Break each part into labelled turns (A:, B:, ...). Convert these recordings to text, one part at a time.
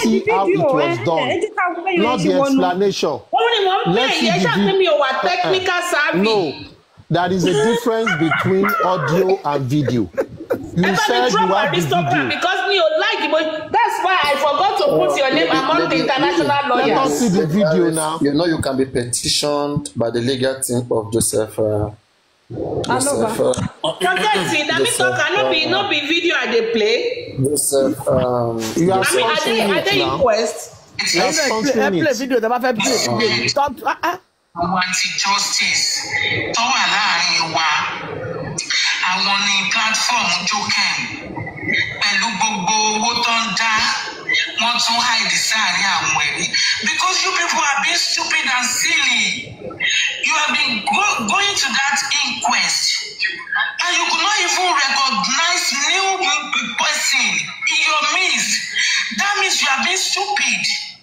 A: see how it was done not the explanation
B: òun ni mò ń
A: let's
B: play
A: see
B: yẹn
A: the
B: ṣáà pé mi ò wà technical savvy.
A: no there is a difference between audio and video you
B: ẹ bá mi
A: said you
B: drop
A: have the
B: aristocrat
A: video
B: because mi ò like mo that's why I forgot to put your name among the international
A: let us
B: lawyers.
A: see the video now
C: You know you can be petitioned by the legal team of Joseph. Uh, Joseph. Uh,
B: forget it na me talk am no be no be video I dey play.
C: Joseph. Um,
A: you are
B: I mean I dey
A: sponsoring
B: I
A: it
B: dey
A: now
B: inquest.
A: you are
D: ẹ play
A: sponsoring it
D: video tẹ bá fẹ́ play video stop ah ah
E: àwọn anti justice tó wà láàrin wa àwọn ní platform joken pẹ̀lú gbogbo owó tó ń dá wọ́n tún hide sáàrin àwọn ẹ̀rí because you people are being stupid and silly you have been go going to that inquest and you could not even recognize new person in your midst that means you are being stupid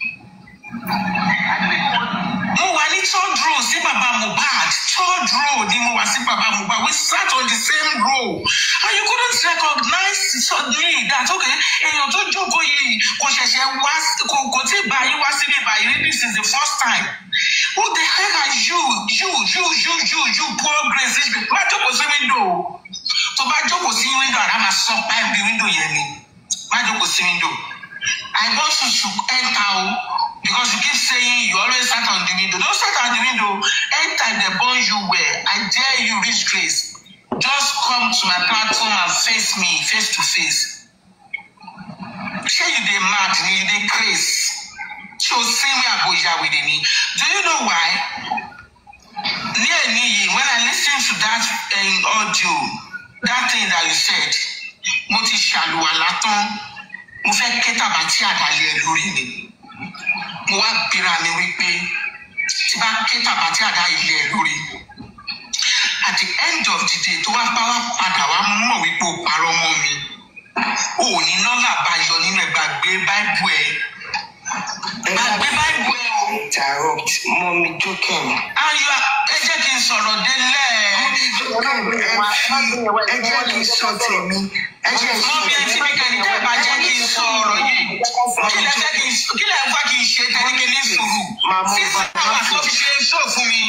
E: mo wà ní third row sí baba mohbad third row ni mo wà sí baba mohbad we sat on the same row and you couldn't recognize me that okay èèyàn tó jókòó yìí kò ṣẹ̀ṣẹ̀ wá kò kò tí ì bá yín wá síbí báyìí this is the first time who the heck are you you you you you you poor grace this má jókòó sí window tó bá jókòó sí window àrà máa sọ pa ibi window yẹn ni má jókòó sí window I want you to enter o because you keep saying you always start on the window. Don't start on the window. Enter they burn you well. I dare you reach grace. Just come to my platform and face me face to face. Shey you dey mad ni you dey craze. Ṣé o sí mi àgbo ìyàwèrè ni? Do you know why? Ní ẹ̀ní yìí, when I lis ten to that um, audio, that thing that you said, mo ti ṣàlùwàlá tán mo fẹ́ ké tàbá tí àdálẹ́ lórí ni mo wá bíra mi wípé tí bá ké tàbá tí àdá ilé lórí at the end of the day tó wá bá wá padà wá mọ̀ wípé o parọ́ mọ́ mi o ò ní nọ́là bá yọ nínú ẹ̀ gbàgbé báìbù ẹ̀ gbàgbé báìbù ẹ̀ o.
F: interrupt mọ́mí jókèm.
E: ayọ̀ ẹ jẹ́ kí n sọ̀rọ̀ délẹ̀.
F: ẹ jẹ́ kí n sọ tèmi ẹ jẹ́
E: mọ bí ẹ ti ní kẹ́ni tẹ́ ẹ bá jẹ́ kí n sọ ọ̀rọ̀ yìí kí lẹ fẹ́ kí n kí lẹ fẹ́ kí n ṣe tẹ́lẹ̀ kí n ní sùúrù sísè àwọn àti òfin ṣe sọ fún mi.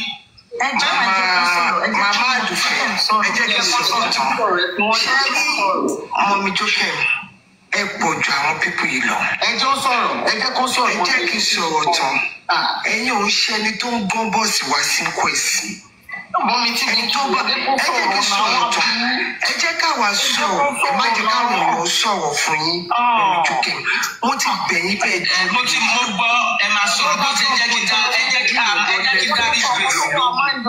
F: màmá àdùfẹ́ ẹ jẹ́ kí n sọ̀rọ̀ tán ṣé rí mọ́mí jókèm ẹ pọ̀ ju àwọn pípọ̀ yìí lọ.
G: ẹ jọ sọ̀rọ̀ ẹ jẹ́ kó sọ̀rọ̀
F: ẹ jẹ́ kí n sọ̀rọ̀ tán ẹ̀yin ò ń ṣe ẹni tó ń gbọ́n bọ́ọ̀sì wá sí kwẹ̀sì
G: mọ mi tí mi
F: ẹni tó bá ẹ jẹ́ kí n sọ̀rọ̀ tán ẹ jẹ́ káwa sọ̀rọ̀ ẹ má jẹ́ káwọn èèyàn sọ̀rọ̀ fún yín mọ́mí jókèm wọ́n ti bẹ̀yìn bẹ́ẹ̀
E: ẹ mo ti mo gbọ́ ẹ máa sọ̀rọ̀ bó ti jẹ́ kí n dá ẹ jẹ́ kí n ẹ jẹ́ kí n dá this grace lóhùn.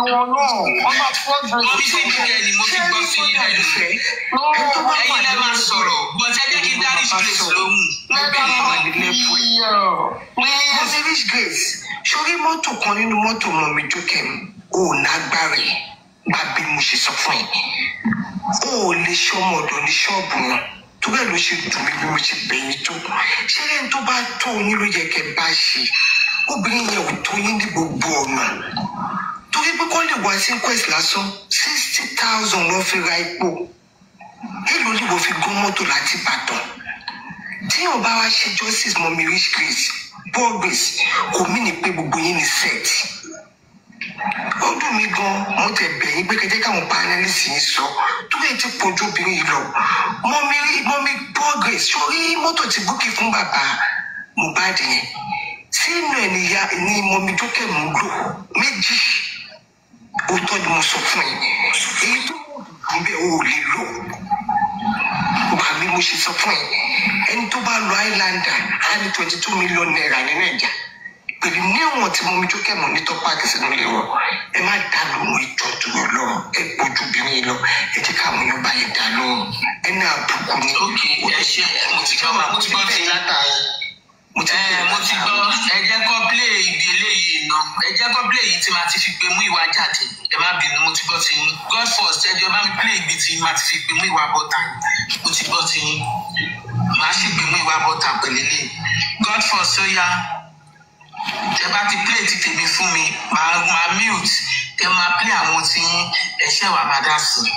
E: mo bí sí ibi kẹ́ni mo ti gbọ́ sí yín lẹ́nu. ẹ̀yin lẹ́ máa sọ̀rọ̀ bó ti jẹ́ kí n dá this grace lóhùn. mo bẹ̀ ní wọn.
F: mọ́mí rich grace sórí mọ́tò kan nínú mọ́tò mọ́mí jókèm ò nágbára ẹ̀ gbà bí mo ṣe sọ fún ẹ o ò lè ṣe ọmọ ọ̀dọ̀ ní ṣọ́ọ̀bù wọn tó bẹ́ẹ̀ ló ṣe dùn mí bí mo ṣe bẹ̀yìn tó ṣé lẹ́yìn tó bá tó yín ló yẹ kẹ́ bá ṣe obìnrin yẹn ò tó yín ní gbogbo ọ̀nà torí pé kọ́ lè wá sí quest lásán sixty thousand ló fi ra epo èlò ni wọ́n fi gún mọ́tò láti Ìbàdàn tíyàn bá wá ṣe justice mọ́mí rich grace poor grace kò mí ní pé gbogbo yín ní set ó dùn mí gan mo tẹ bẹ̀yìn pé kẹjẹ káwọn panelist yìí sọ tó bẹ́ẹ̀ ti pọ̀jù obìnrin yìí lọ mọ́mí mọ́mí progress sórí mọ́tò ti búkì fún bàbá Mohbad yẹn sínú ẹ̀ níyà ní mọ́mí jókè mú lò méjì òótọ́ ni mo sọ fún ẹ èyí tó wù bẹ́ẹ̀ o ò lè lò wà mí mo ṣe sọ fún ẹ ẹni tó bá lọ Highlander á ní twenty two million naira nínú ẹ̀já pẹ̀lú níwọ̀n tí mo mi jókè mọ̀ ní tọ́pá àti sínú ilé wọn ẹ má dá lóhùn ìjọ tó yọ lọ ẹ gbójú obìnrin lọ ẹ jẹ́ káwọn èèyàn bá yẹn dá lóhùn ẹ ní àbùkù ni.
E: ok ẹ ṣe mo ti gbọ́ mo ti gbọ́ sí i látàrí. ẹ mo ti gbọ́ ẹ jẹ́ kó play ibi eléyìí ná ẹ jẹ́ kó play èyí tí màá ti fi gbé mú ìwà jáde ẹ má bínú mo ti gbọ́ ti yín god first ẹ jọ bá mi play ibi tí màá ti fi gbé mú ìwà bọ́tà mo ti gbọ́ ti yín màá sì gbé mú ìwà bọ́tà pẹ̀lú eléyìí god first ó yá tẹ bá ti play ti tèmi fún mi màá màá mute tẹ máa play àwọn tí yín ẹṣẹ wà má dá sí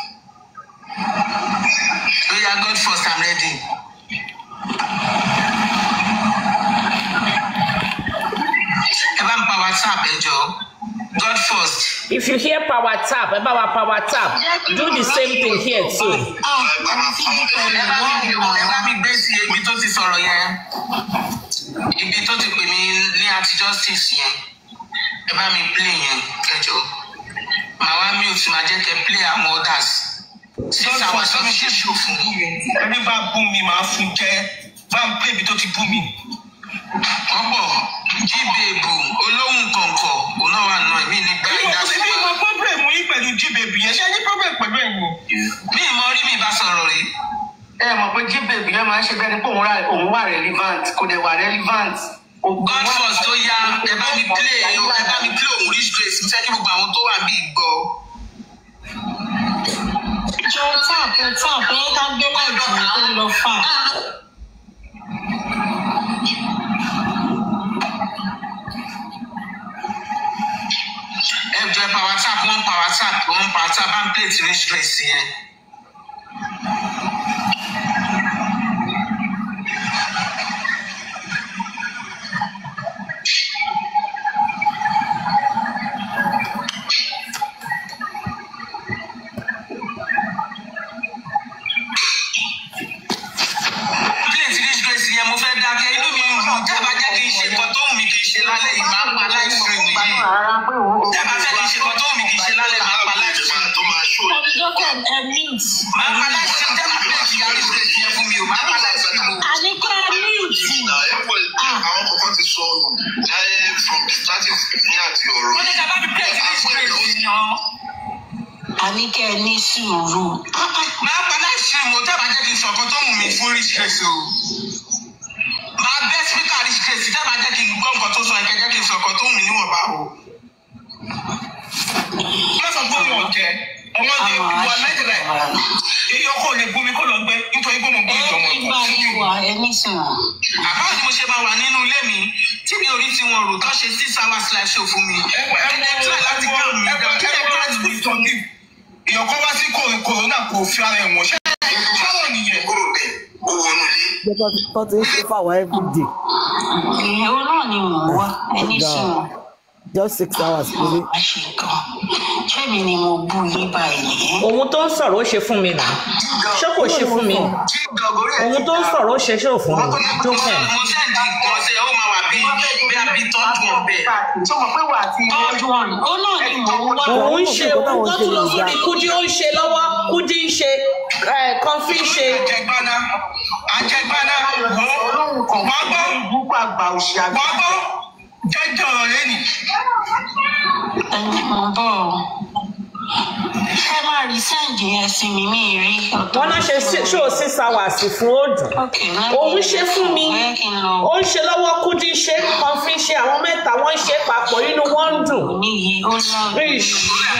E: ó yá god first i'm ready. ẹjọ́ God first.
B: if you hear power tap ẹ bá wa power tap do the same thing here too.
E: ẹ bá mi ẹ bá mi gbé sí ibi tó ti sọ̀rọ̀ yẹn ibi tó ti pè mí ní àti justice yẹn ẹ bá mi play yẹn ẹjọ́ màá wá mute máa jẹ́ kẹ́ play àwọn others six hours ló fi ṣe ṣò fún mi.
F: ẹni bá bú mi màá fún jẹ bá ń pè mí tó ti bú mi.
E: ọ̀pọ̀ jíbèbù olóhùn kọ̀ǹkọ̀ òun náà wà nù ẹ̀mí nígbà
F: mi ò
E: ìdásí.
F: sí bí mo problem yín pẹ̀lú jíbèbí yẹn ṣé ẹ ní problem pẹ̀lú ẹ̀yin o.
E: mi ì mọ rí mi bá sọ̀rọ̀ rí.
G: ẹ mọ̀ pé jíbèbí yẹn máa ń ṣe bẹ́ẹ̀ ni pé òun wà- òun wà relevant kò dẹ̀ wà relevant. Ògùn
E: God
G: wà-
E: first tó yá ẹ bá mi play ẹ bá mi play òun rí straight fẹ́ kí gbogbo àwọn tó wà bí gbọ́.
H: jọ táàpù táàpù yín ká gbé láìjù tó lọ fà.
E: ẹ jọ power tap one power tap one power tap bá ń play ti rí straight yẹn. play ti rí straight yẹn mo fẹ́ dákẹ́ inú mi ń rù jábà jẹ́ kí n ṣe nǹkan tó wù mí kì í ṣe lálẹ́ yìí máa ń pa live stream yìí.
G: Rárá pé òun
E: jábà jẹ́ kí n ṣe nǹkan tó wù mí kì í ṣe lálẹ́ máa pa live stream.
H: ọ̀dọ́kẹ́ ẹ mint.
E: máa pa live stream jábà play ti rí straight yẹn fún mi o máa pa live stream o.
H: àníkẹ́ mint.
I: àwọn kọ̀ọ̀kan ti sọ ọ̀rọ̀ láyé from the starting ní àti ọ̀rọ̀.
E: wọ́n ní jábà mi play ti rí straight yẹn.
H: àníkẹ́ ní sùúrù.
E: máa pa live stream o jábà jẹ́ kí n sọ nǹkan tó wù mí fún rí straight o. máa bẹ́ speaker rí straight jábà jẹ́ kí n gbọ́ nǹkan tó sọ yẹn kẹ́ jẹ́ kí n sọ nǹkan tó wù mí níwọ̀nba o.
F: má sọ pé wọn jẹ ọmọ ní ìwà nàìjíríà èyí ọkọ lè bú mi kó lọ gbẹ nítorí pé mo gbé
H: ẹ
F: ìjọmọ
H: ní bá yín wà ẹ ní sùúrù.
E: àbáwọ̀ ni mo ṣe máa wà nínú ilé mi tí mi ò rí tí wọn rò tó ṣe six hours live show fún mi. ẹni tí wọ́n láti gbé òun ìdá kí ẹ bá ti
F: sọ ní èèyàn kan wá sí kòrò- kòrónà kò fi ara ẹ̀ wọ̀n ṣé ṣáwọ̀ nìyẹn.
I: kúrò bẹ́ẹ̀ ó wọnú ilé.
D: jẹ́ tó- tó ti ń ṣe fáwọn everyday
H: ìyẹn náà ni mò ń wá ẹ ní sùúrù.
D: just six hours péré.
H: àṣìkò ṣé mi ni mo bú yín báyìí.
B: ohun tó ń sọ̀rọ̀ ó ṣe fún mi nà ṣé kò ṣe fún mi ohun tó ń sọ̀rọ̀ ó ṣe ṣé ò fún mi jókè
E: mo sẹ́ǹdì kan ṣe ó máa wà bí bí a bí tọ́jú ọbẹ̀.
G: tó mọ̀ pé wà á ti
H: tọ́jú ọ̀nà ó náà ni mò ń wá.
B: òun ń ṣe òun tó tún lọ sórí kúdí ó ń ṣe lọ́wọ́ kúdí ń ṣe kọfí ń ṣe
F: àjẹgbáná àjẹgbáná
G: olóhùn kan
F: wọ́n gbọ́
G: ìbúkọ àgbà òṣì àgbà.
F: wọ́n gbọ́ jẹ́jọ́ ọ̀rọ̀ lẹ́nì.
H: ẹni mò ń bọ̀ ọ́. ẹ máa rí sẹ́ǹdì yẹn sí mi mí rí.
B: wọn náà ṣe ṣó six hours fún òdùn òun ṣe fún mi ó ń ṣe lọ́wọ́ kúdí ṣe kọfí ṣe àwọn mẹ́ta wọ́n ń ṣe papọ̀ inú wọn ń dùn
H: níyì ó lọ.
B: ish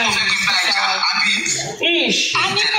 B: ish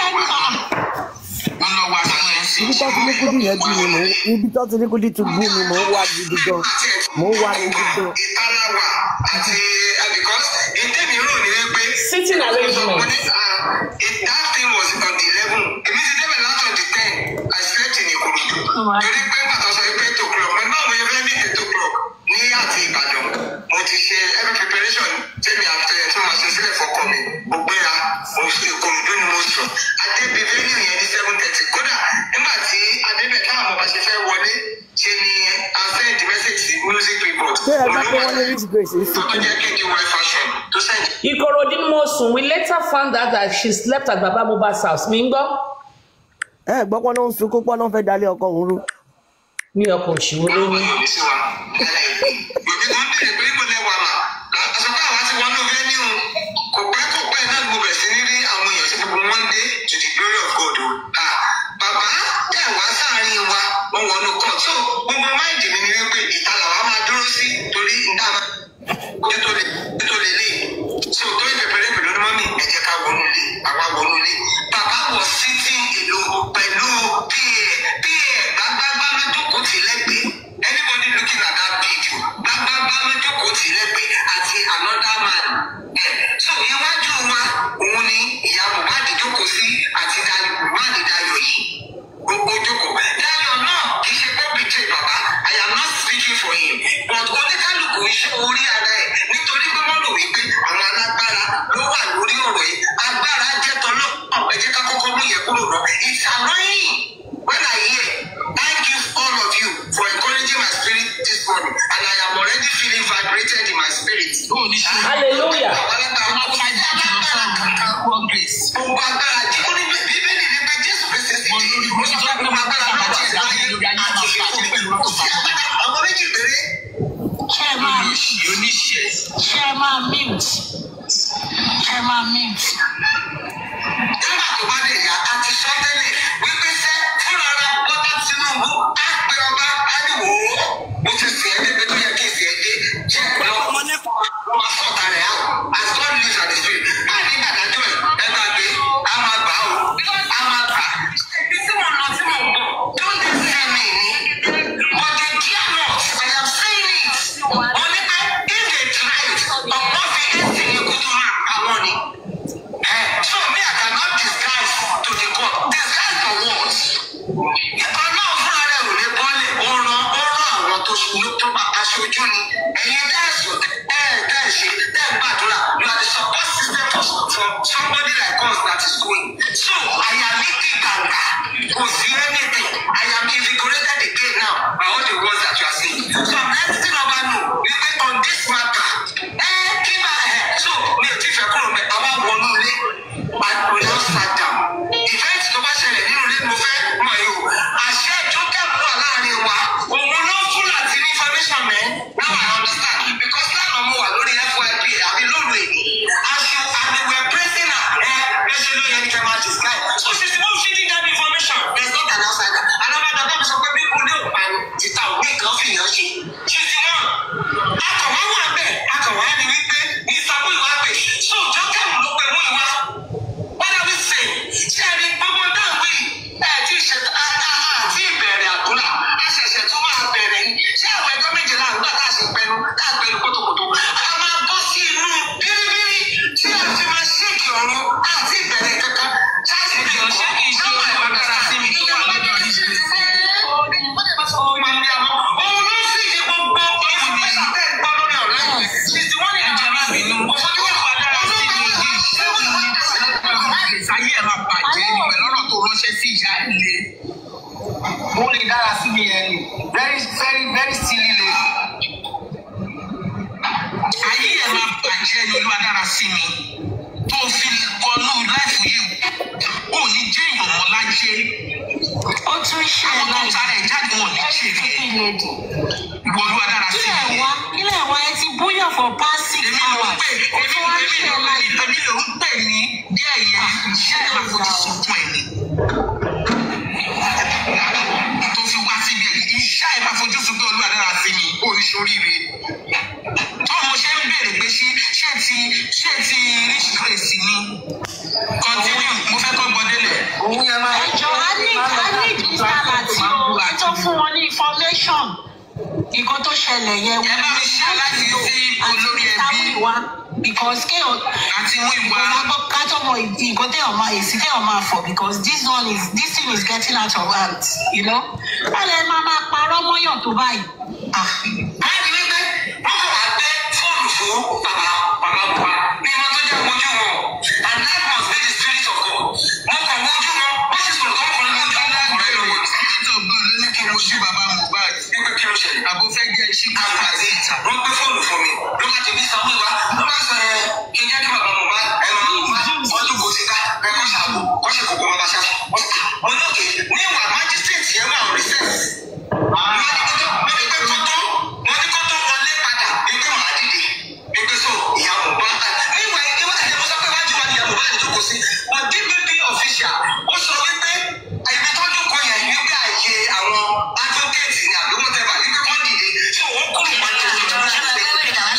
E: wọ́n lọ wá sínú ẹ̀ sí.
D: ibi tó ti ní kúdí yẹn bí mi mò ń ibi tó ti ní kúdí ti bú mi mò ń wá gidi gan mò ń wá gidi gan.
I: ìtara wà àti because ìtẹ̀mí rò ní wípé.
B: sitting arrangement.
I: that thing was on the eleven èmi ti débẹ̀ láti on the ten I slept in Ìkòròdú. torí pé bàtà sọ pé eight o'clock mo náà mo yẹ fẹ́ ní eight o'clock ní àti Ìbàdàn mo ti ṣe every preparation tẹ́mi àti ẹ̀ tí mo ṣe sílẹ̀ fọkàn mi mo gbéra mo ṣe Ìkòròdú ni mo sọ adébí venue yẹn ní seven thirty kódà nígbà tí adébẹ̀ káwọn ọmọ bá ṣe fẹ́ wọlé ṣe ni a send message sí music report.
D: ṣé ẹ bá pé wọ́n ní rich grace ń
I: tó
D: sunkún.
I: jẹ́ kí n di wáyé fashion tó send
B: ìkòròdú ni mo sùn we later found out that she slept at baba mohbad's house mi ń gbọ́
D: ẹ gbọ́ pọ́n ló ń sunkún pọ́n ló ń fẹ́ dalẹ̀ ọkọ òun rú.
B: ní ọkọ̀ òṣìwò lóyún.
I: yòmí sí wa yòmí tó ń bèrè pé mo lẹ wà mà àṣọpá àwa ti wọnú venue kò pẹ́ kò pẹ́ náà ni mo bẹ̀rẹ̀ sí ní rí àwọn èèyàn sí gbogbo wọn dé to the glory of God o Ah, bàbá tẹ̀ wá sáàárín wa wọ́n wọnú court so gbogbo máìdì mi ni wípé ìta làwa máa dúró sí torí níta máa ojú tó lè ojú tó lè lè so tó ìpẹ̀pẹ̀rẹ̀ pẹ̀lú ní mọ́mí ẹ jẹ́ ká wọnú ilé àwa wọnú ilé bàbá wọ sitting alone pẹ̀lú pa pa gbágbágbá lójókòó tì lẹ́gbẹ̀ẹ́ anybody looking at that video gbágbágbá lójókòó tì lẹ́gbẹ̀ẹ́ àti another man ẹ̀ so iwájú wa òun ni ìyá Mohbad jókòó sí àti Dayọ̀ Mohbad Dayọ̀ yìí gbogbo jókòó Dayọ̀ náà kì í ṣe pé betray bàbá I am not speaking for him but oníkálukú iṣẹ́ orí ara ẹ̀ nítorí pé wọ́n rò wípé àwọn alágbára ló wà lórí ọ̀rọ̀ yìí agbára jẹ́ tọ́lọ́ ẹ jẹ́ ká kọ́kọ́ mú yẹn kúrò náà it's annoying when I hear thank you all of you for encouraging my spirit this morning and I am already feeling vibrated in my spirit.
B: hallelujah
I: Gbogbo agbára jẹ́ ó ní bíbélì ní pé Jésù Kristi sì di ó sọ pé gbogbo agbára ló ti ẹ̀ láyé àti ìfẹ́ kò sí agbára àwọn méjì péré.
H: ṣé ẹ máa ṣé ẹ máa mute ṣé ẹ máa mute.
I: nígbà tó bá lè yá a ti sọ tẹ́lẹ̀ wípé sẹ́ fúnra ra bọ́tà Tinubu á pe ọba á ní wò ó mo ti sìn ẹ́ débi tó yẹ kí n sìn ẹ́ dé jẹ́ pẹ̀lú ọmọ nípa ọmọ sọ̀tà rẹ̀ á as God lives and is free á ní dàdájọ́ ẹ̀ ẹ máa gbé á máa gbà ó á máa gbà. ibi tí mo lọ tí mo bọ̀ don't dey say me ni but they care not I am saying it mo ní pé if they try it ọ̀pọ̀ fi ẹ̀sìn yẹn kó tó máa pa wọ́n ni. Eh, so me, I cannot disguise to the court. Disguise for what? Ọlọ́run fúnra rẹ̀ ò lè bọ́lẹ̀. Ó rán ó rán àwọn tó ṣubú tó bá aṣojú ni. Ẹ̀yin tẹ̀sùn ẹ̀ tẹ̀ ṣe tẹ̀ gbàdúrà. You are the support system for, for somebody like us that is going. So àyà mi di gàǹgà. Kò sí anything. I am invigorated again now by all the words that you are saying. So I'm letting over know wípé on this matter. Ẹ kí máa ẹ̀ so mi ò tí fẹ́ kúrò mẹ́ àwa wọnú ilé and we now sat down. Event tó bá ṣẹlẹ̀ nínú ilé mo fẹ́ mọ̀ yìí o. Àṣẹ ìjókèmù wà láàrin wa. Òun ló fún láti ní information mẹ́. Now I understand because lánàá mo wà lórí FYP àbí lóru èdè. As you and we were praising her ẹ bẹ́ẹ̀ ṣe ló yẹ ní kẹ́ máa describe. So she is the one feeding that information. There is not an outsider. Alábàdàn bá mi sọ pé bí kúndé ò pa ni títà òwe kan fìyàn ṣe. She is the one. Akọ̀wá wà bẹ́ẹ̀. Akọ̀wá ni wípé ìsàmú ìwà pè. So jókèmù ló pe mú ìwà what are we saying? ṣé ẹni gbogbo dáhùn yìí ẹ ti ṣe àti ìbẹ̀rẹ̀ àdúrà a ṣẹ̀ṣẹ̀ tún máa bẹ̀rẹ̀ ni ṣé àwọn ẹjọ́ méje náà nígbà tá a ṣe pẹnu tá a pẹnu kótókótó a máa bọ́ sí inú bíríbírí tí a fi máa ṣéèkì ọ̀run àti ìbẹ̀rẹ̀ kankan ṣáàṣì kì í ṣe kì í ṣe ìwà dára sí mi tó wà lọ́dọ̀ yìí. Òun ló sì ṣe gbogbo ìfúnpẹ́sà tẹ̀ ń gbọ́ lórí ọ̀rẹ́ yìí. She's the one in the room. Òfojú wà dára sí mi yìí. Ṣé òun ní
E: ayé ẹ̀ máa bàjẹ́ ni pẹ̀lú ọ̀rọ̀ tó ránṣẹ́ sí ìyá ilé. Ó lè dára sí mi ẹni. Very very very silly lady. Ayé ẹ̀ máa bàjẹ́ ni olúwa dára sí mi. Tó fi kọlu láìfù yìí. Ó ní jẹ́ èèyàn mọ́ láyé.
H: ó tún ṣe
E: Àwọn tó ń
H: láì
E: tara ẹ̀ jáde wọn ò ní ṣe rí.
H: lady.
E: Ìwọ olúwa dára sí
H: kílẹ̀
E: mi.
H: wá kílẹ̀ wá ẹ ti búyọ̀ for past six
E: Èmi ló ń
H: hours.
E: pè
H: ó tún wá
E: èmi
H: ṣe
E: ló
H: láì.
E: èmi ló ń pè ní díẹ̀ yẹn. Iṣẹ́ ẹ̀ máa fojú sunkún ẹ̀ ni. tó fi wá síbi ẹ̀ iṣẹ́ ẹ̀ máa fojú sunkún olúwa dára sí mi oríṣiríire. tó mo ṣe ń béèrè pé ṣé ṣé ti ṣé ti rich grace ni. continue mo fẹ́ kọ́ gbọ́délẹ̀.
C: òun yẹn máa
H: ẹ jọ á ní á ní mr lati o ẹ tó fún wọn ní information nǹkan tó ṣẹlẹ̀ yẹn
E: Ẹ bá mi ṣe láti sí olórí ẹbí.
H: wa because kéèyàn
E: àti mú ìwà
H: kátó mọ nǹkan téèyàn máa èsì téèyàn máa fọ because this one is this thing is getting out of hand you know. ọ̀lẹ́ máa máa parọ́ mọ́yàn tó báyìí. Ah.
I: báyìí wípé wọ́n kò wá gbé fóònù fún bàbá bàbá bàbá ní wọn tó jẹ́ mojú wọn and that must be the spirit of God wọ́n kàn mojú wọn wọ́n sì sọ̀rọ̀ kọ́kùnrin mojú ọlọ́kùnrin lọ́wọ́
E: spirit of God ló ní kí n wojú bàbá Mohbad.
I: wípé kí ló ṣẹlẹ̀
E: àbó fẹ́ jẹ́ iṣẹ́ kó fà sí ìta.
I: wọ́n gbé fóònù fún mi ló bá ti bí sanwó ìwá ló bá sọ ẹ kí n jẹ́ kí bàbá Mohbad ẹ máa mú wọ́n tó kó sí ká ẹ kọ́ ṣàbò kọ́ ṣe kókó bàbá ṣáṣá wọ́n ní òkè ní ìwà májísírèètì ẹ wà on recess wọ́n ní kótó wọ́n ní pé kótó wọ́n ní kótó wọlé padà wípé màá dìde wípé so ìyá Mohbad níwà ìwà ẹ̀jẹ̀ mo sọ pé wájú wa ni ìyá Mohbad jókòó sí but DPP official ó sọ wípé ibi tó jókòó yẹn wípé àyè àwọn advocate ni àbí whatever wípé wọ́n dìde so wọ́n kúrò wájú wa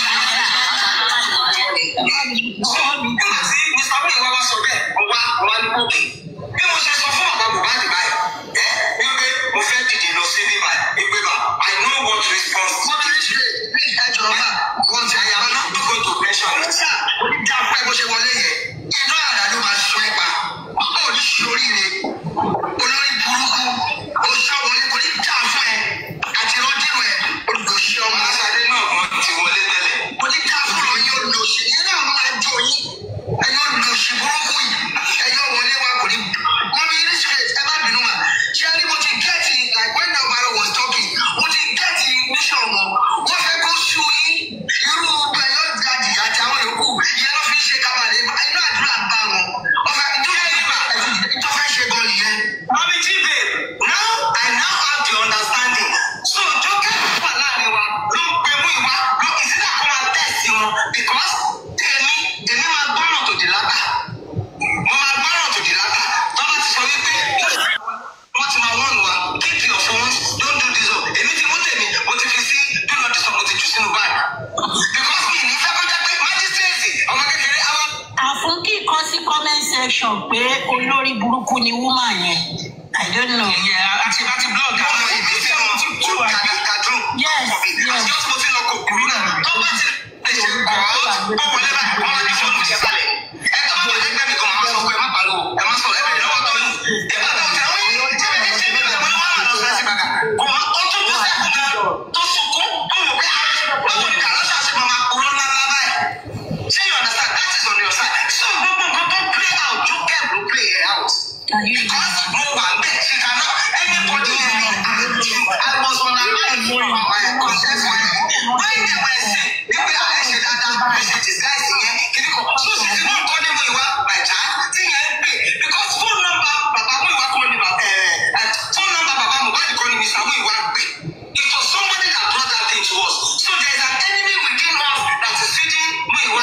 I: because mi ní fẹ́ kó jẹ́ pé májísírèètì ọmọ kékeré àwọn.
H: àfúnkì kọ sí comment section pé olórí burúkú ni woman yẹn i don't know.
I: ìyẹn àti àti blog àwọn ìdí tí wọn ti tú àgàgàdùn.
H: Yes, yes.
I: àjọ tí mo ti lọ kò kúrú náà tó bá ti lè ṣe kọ́ ó wọlé báyìí wọn máa ní fóònù ti sálẹ̀. ẹ tó bá wọlé gbẹ́mí kan máa sọ pé ẹ má pariwo ẹ má sọ ẹ bẹ̀rẹ̀ lọ́wọ́ tó yín. ẹ bá tó tẹ àwọn yìí jẹ́ bẹ́ẹ̀ ṣe bí bẹ́ẹ̀ wọ́n máa lọ fẹ́ẹ́ sí bàgà. kò má ó tún tó sẹ́kù náà tó sunkún ó wò pé báwo ni kàlọ́ṣà ṣe máa máa kúrò ńlá ńlá báyìí. ṣé you understand that is on your side. so gbogbo nǹkan tó play out jókè ló play it out. because mo wà bẹ́ẹ̀ ṣe kaná anybody yẹn ni I was on a line for my conscience when they were saying níbi àìṣe dáadáa àìṣe disguise yẹn kiri kan so sì ti náà kọ́ ní mo ìwà my child tí yẹn ń pè because phone number bàbá mo ìwà kọ́ ni bàbá ẹ̀ phone number bàbá Mohbad kọ́ ni Mr. mo ìwà pè it was somebody that brought that thing to us so there is an enemy within us that is feeding mo ìwà.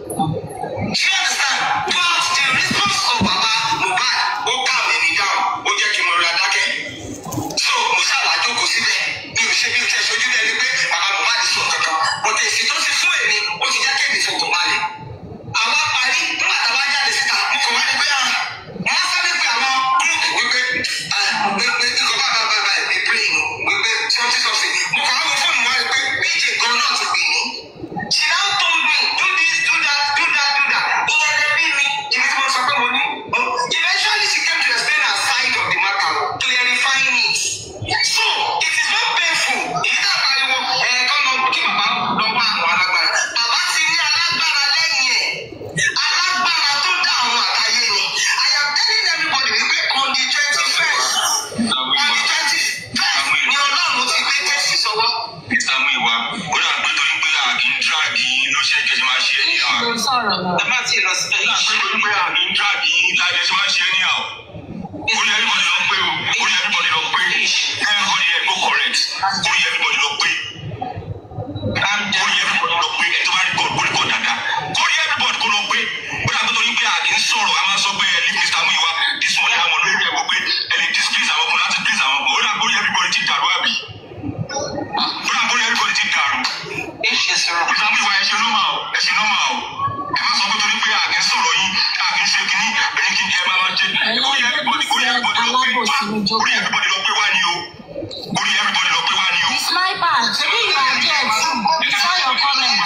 I: Do you understand? But the response of Baba Mohbad ó calm me down ó jẹ́ kí n rọra dákẹ́. So mo ṣàwà jókòó síbẹ̀ mi ò ṣe bí o tẹ̀ ṣojú bẹ́ẹ̀ ni pé Baba Mohbad sọ kankan. But èsì tó ti fún èmi ó ti jẹ́ kémi fọkàn balẹ̀. Àwa parí nígbà táwa jáde síta mo kàn wá ní pé ah wọ́n sáré pé àwọn gúrúùpù wípé ah pé pé nǹkan bá bá bá bá ẹ̀ brain wípé something something. Mo kàn wá wo fóònù wa rí pé BJ gan náà ti pè mí. She now told me do this do that do that do that. Ìyẹn lè rí mi ibi tí mo sọ pé mo ní. Eventually she came to explain her side of the matter clarifying it. So it is not painful. Èyí tá a pariwo ẹ̀ kọ́ lọ kí bàbá lọ wá àwọn alágbára. Bàbá ti ní alágbára lẹ́yìn ẹ̀. Alágbára tó dá àwọn àtàyè ni. I am telling everybody wípé on the twenty first on the twenty first ni Ọlọ́run ti gbé tẹ́sí sọ́wọ́.
J: ìsàmú ìwà ó dà pé torí pé àkì ń dráàgì ló ṣe kẹsì máa ṣe ní àwọn.
H: ló sọ̀rọ̀ náà.
I: Ẹ má ti lọ síbẹ̀
J: ó dà pé torí pé àkì ń dráàgì láyé ṣe máa ṣe ní àwọn. orí everybody lọ pé o orí everybody lọ pé everybody yẹ go correct orí everybody lọ pé orí everybody lọ pé ẹ tó bá rí god orí god dada orí everybody kó lọ pé ó dà pé torí pé àkì ń sọ̀rọ̀ a máa sọ pé ẹ leave Mr. Muyiwa this morning àwọn olórí ẹ̀ wò pé ẹ lè displease àwọn kan láti please àwọn kan ó dà pé orí everybody ti dàrú àbí ó dà pé orí everybody ti dàrú. Mr. Muyiwa ẹ ṣe normal o ẹ ṣe normal o ẹ má sọ pé torí pé àkì ń sọ̀rọ̀ yín àkì ń ṣe kínní ẹni kí ẹ máa lọ jẹ orí everybody orí everybody lọ pé wá orí everybody lọ pé wá ní o orí everybody lọ pé wá ní o.
H: the sniper ṣebí you are there too we saw your comment.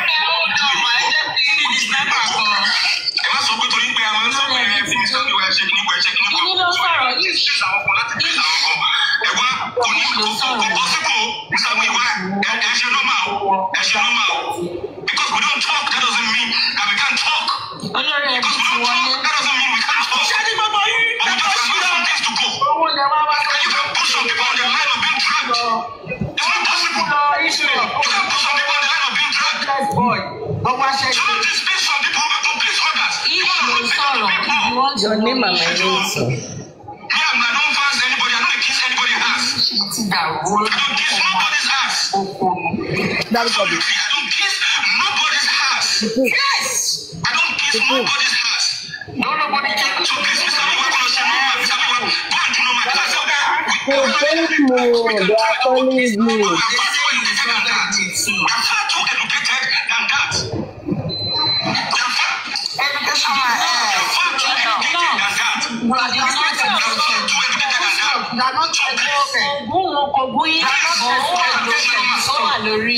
J: ẹ má sọ pé torí pé a máa ń sọ pé ẹ fi Mr. Muyiwa ẹ ṣe kínní kan ẹ ṣe kínní kan.
H: Kínní ló sọ̀rọ̀ yìí.
J: Please àwọn kan láti please àwọn kan ẹ wá kò ní kò kò kò possible Mr. Muyiwa ẹ ẹ ṣe normal o ẹ ṣe normal o because we don't talk that doesn't mean that we can't talk.
H: olórí ẹbí
J: Because we
H: ti
J: don't
H: wọlé.
J: talk, that doesn't mean we can't talk. But we just have some things to go. And you can put some people on the line of being dragged. It's not possible. You can put some people on the line of being dragged. So don't dismiss some people to please others. You
H: if
J: want to
H: ló
J: listen to
H: sọ̀rọ̀
J: people.
H: if you want to
B: Your
H: know
B: name and
H: me.
B: my name, sir.
J: Me, I'm, I don't fast anybody. I don't kiss anybody's ass. I don't kiss nobody's ass.
D: dárúkọ mi
J: Absolutely. I don't kiss nobody's ass.
H: yes.
J: I don't kiss nobody's ass. No, nobody can. So please, Mr. Miwa, go and say no, Mr. Miwa, go and do no man. That's okay.
A: Hey, thank you. They are calling you.
J: We are far too educated than that. We are far too educated than that. We are far,
H: education
J: we are far too educated than that. We
H: we are not
J: are far too educated than that. So please,
H: ogún wọn kò gún yín bọ̀ ó wà lórí ó wà lórí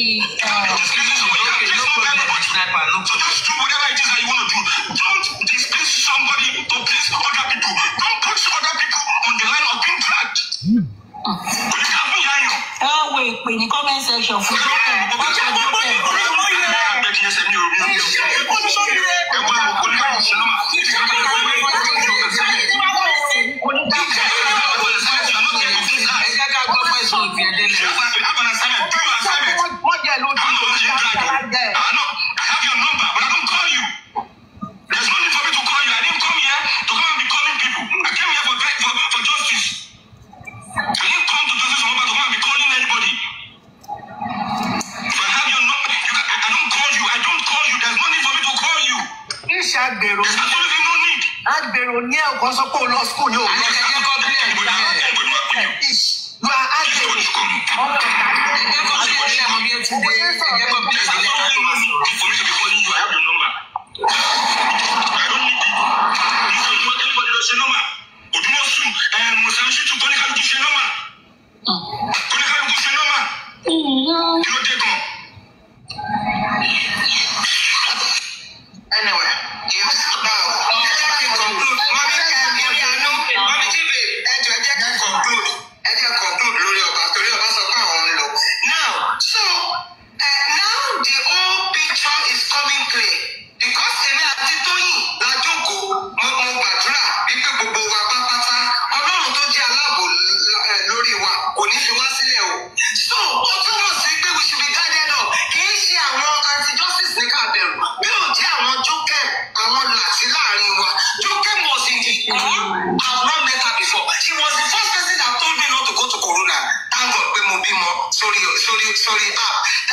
J: So just do whatever it is that you want to do. Don't displease somebody to please other people. Don't put other people on the line of being dragged. Kò ní ká fún ìyá yàn.
H: ẹ wá wo ìpè ní comment section fún jókè wọ́n ṣe jókè
J: I didn't come to justice for to come and be calling anybody. If I have your number, you can, I, I don't call you. I don't call you. There's no need for me to call you.
D: iṣẹ́ àgbèrò
J: There's absolutely no need.
D: àgbèrò ní ẹ̀kọ́ sọ pé o lọ skul ní òwúrọ̀ you are àgbèrò ọmọ ìta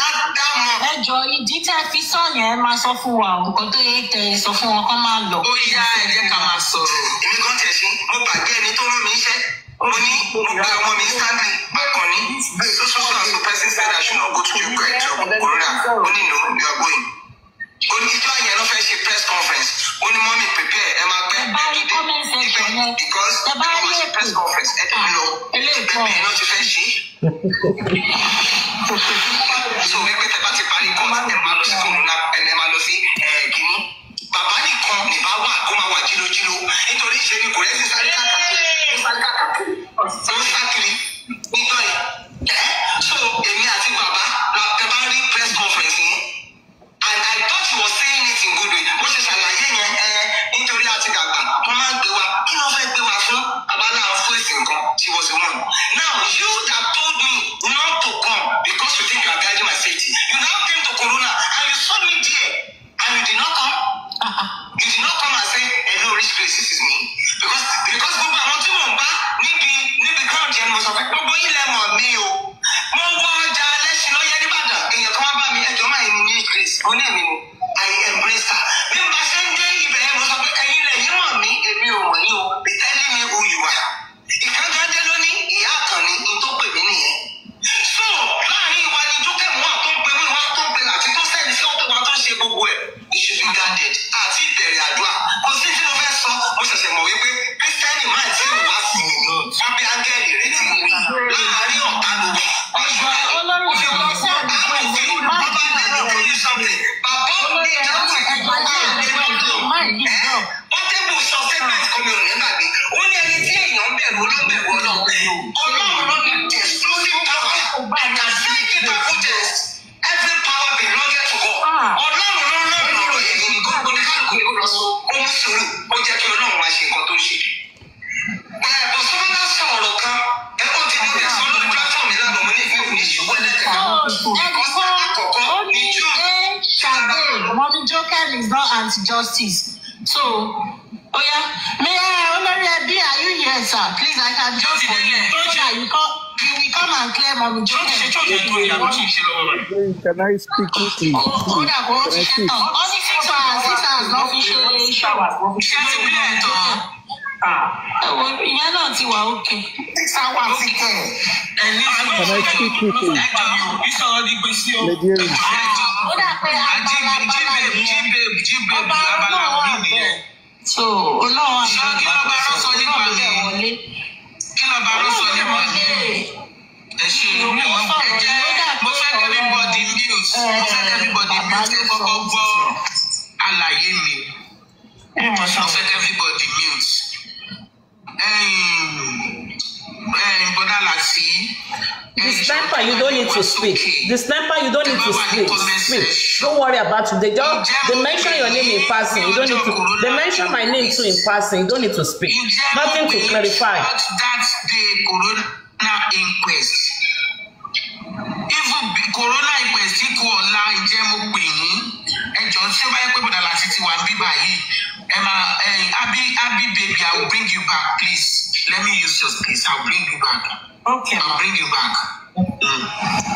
F: that that month.
H: ẹ jọ ìdí tẹ fi sọ yẹn máa sọ fún wa o, nǹkan tó yẹ tẹ sọ fún wọn kó máa lọ.
E: ó yá ẹ jẹ́ ká máa sọ̀rọ̀.
F: èmi kan tẹ̀ sí mo gbàgbé ẹni tó rán mi iṣẹ́ mo ní mo pe ọmọ mi stanley akànní so so so and so person said i should not go to ukraine to corona ó ní no you are going. ó ní ìjọ yẹn ló fẹ́ ṣe press conference ó ní mọ́mí prepare ẹ máa pẹ́
H: ẹ bá rí comment section yẹn
F: because
H: ẹ bá
F: ẹ
H: rí
F: máa ṣe
H: èpè
F: press conference ẹ tẹ̀lé lọ
H: eléyìí
F: bẹ́ẹ̀
H: pọ̀.
F: bẹ́ẹ̀ náà ti fẹ́ ṣe so wípé tẹ bá ti parí court ẹ máa lọ sí corona ẹ máa lọ sí ẹ kínní bàbá nìkan nìbá wà kó máa wà jílójíló nítorí ṣe ni kò rẹ́ sí sáré káàkiri ó sáré káàkiri ó sákiri nítorí ẹ so èmi àti bàbá la tẹ bá rí press conference yẹn and I thought he was saying it in good way bó ṣe ṣàlàyé yẹn ẹ nítorí àti dàgbà wọn máa ń gbé wa kí ló fẹ́ gbé wa fún abala fún èsì nǹkan she was the one now you that told me not to come because you think you are guiding my safety you now came to corona and you saw me there and you did not come you did not come and say hello rich place this is me because because gbogbo àwọn tí mò ń bá níbi níbi ground yẹn mo sọ pé gbogbo yín lẹ mọ̀ mí o mo wọ ọjà lẹ́sìn lọ́yẹ́ nìbàdàn èèyàn kan wá bá mi ẹjọ́ máa ní rich place ó ní èmi ni i embrace her bí mo bá ṣe ń dé ibẹ̀ yẹn mo sọ pé ẹ̀yin lẹ̀ yín mọ̀ mí èmi ò mọ̀ yín o be telling me who you are ìkànnì ajé ló ní ìyá àkànní ní tó pè mí nìyẹn so láàrin ìwà ni jókè mú àtó ń pe mí wá tó ń pe àti tó sẹ́ni sí ọ̀tọ̀ wa tó ń ṣe gbogbo ẹ̀ it should be guarded àti ìbẹ̀rẹ̀ àdúrà kò sí tí mo fẹ́ sọ mo ṣẹ̀ṣẹ̀ mọ̀ wípé kírísítẹ́nì máa ti wá sí mi wọ́n bí áńgẹ́lì rẹ̀ ti wí láàrin ọ̀tá ló wà ọ̀ṣọ́
H: olórí ìjọba sẹ́ẹ̀dì pé ìlú má olórí ẹ̀rọ ẹ̀jọ̀ ayé ẹ̀jọ̀ má ìdí ìjọ.
F: Pọ́tẹ́bù sọ statement kan mi ò ní gbàgbé. Ó ní ẹni tí èèyàn bẹ̀rù olóbẹ̀rù ọlọ́run. Ọlọ́run ló ní the exclusive power. I can say it in my test. Every power belongs to God. Ọlọ́run ló ń rán ọ̀rọ̀ yẹn ní gbogbo ní kálukú ní kó lọ sọ. Ó ń sùúrù. Ó jẹ́ kí ọlọ́run wá ṣe nǹkan tó ń ṣe. Ẹ̀bùn sọ́mọ́lá sọ ọ̀rọ̀ kan. Ẹ ó ti nílẹ̀ sọ lórí platform yìí lánàá mo ní ìfẹ́ òní ṣubú ẹlẹ́kẹ̀ẹ́.
H: ẹnìkan ó ní ẹ ṣàdé mọ́mí joker is not anti-justice so oya mayor olórí ẹbí are you here sir please i can joke for you so that you come you will come and clear mọ́mí joker.
D: Can I speak quickly?
H: ó dà kó ó
D: Can
H: ti
D: I
H: ṣe
D: speak?
H: tán ó ní six hours six hours lọ́ fi ṣe iṣẹ́
E: ṣé ti bí ẹ̀ tán?
H: ẹ̀wọ̀n ìyẹn náà ti wà òkè.
F: Six hours ti kẹ̀.
E: ẹni
D: Can I speak quickly?
E: ìsọ̀rọ̀ di gbèsè o.
D: Lady Erin.
H: ó dà pé agbára bàbá yẹn
E: jíbèbù
H: ọba
E: abala
H: ọlọ́run wà
E: òbí nìyẹn.
H: bẹ́ẹ̀ so ọlọ́run wà
E: Ṣé kí ló bá rán sọ nípa
H: ọlọ́run
E: mi?
H: bẹ̀ wọlé.
E: kí ló bá rán sọ
H: ọlọ́run bẹ̀
E: nípa
H: wọlé.
E: ẹ ṣe ìlú mi wọn ẹ jẹ mo fẹ́ kí everybody mute mo fẹ́ kí everybody mute ẹ kọ́kọ́ gbọ́ àlàyé mi mo fẹ́ kí everybody mute. bọ́dà láti.
B: The sniper, you don't need to speak. The sniper, you don't need to speak. Speak. Don't worry about it. They just they mention your name in passing. You don't need to. They mention my name too in passing. You don't need to speak. Nothing to clarify.
E: that day corona inquest even bí corona inquest kú ọ̀la ǹjẹ́ mo pè yín ẹjọ́ tí ó bá yẹ pé bọ̀dà láti ti wà ń bí báyìí ẹ máa ẹyin abi abi baby i will bring you back please let me use your space i will bring you back
H: okay
E: i will bring you back. Mm.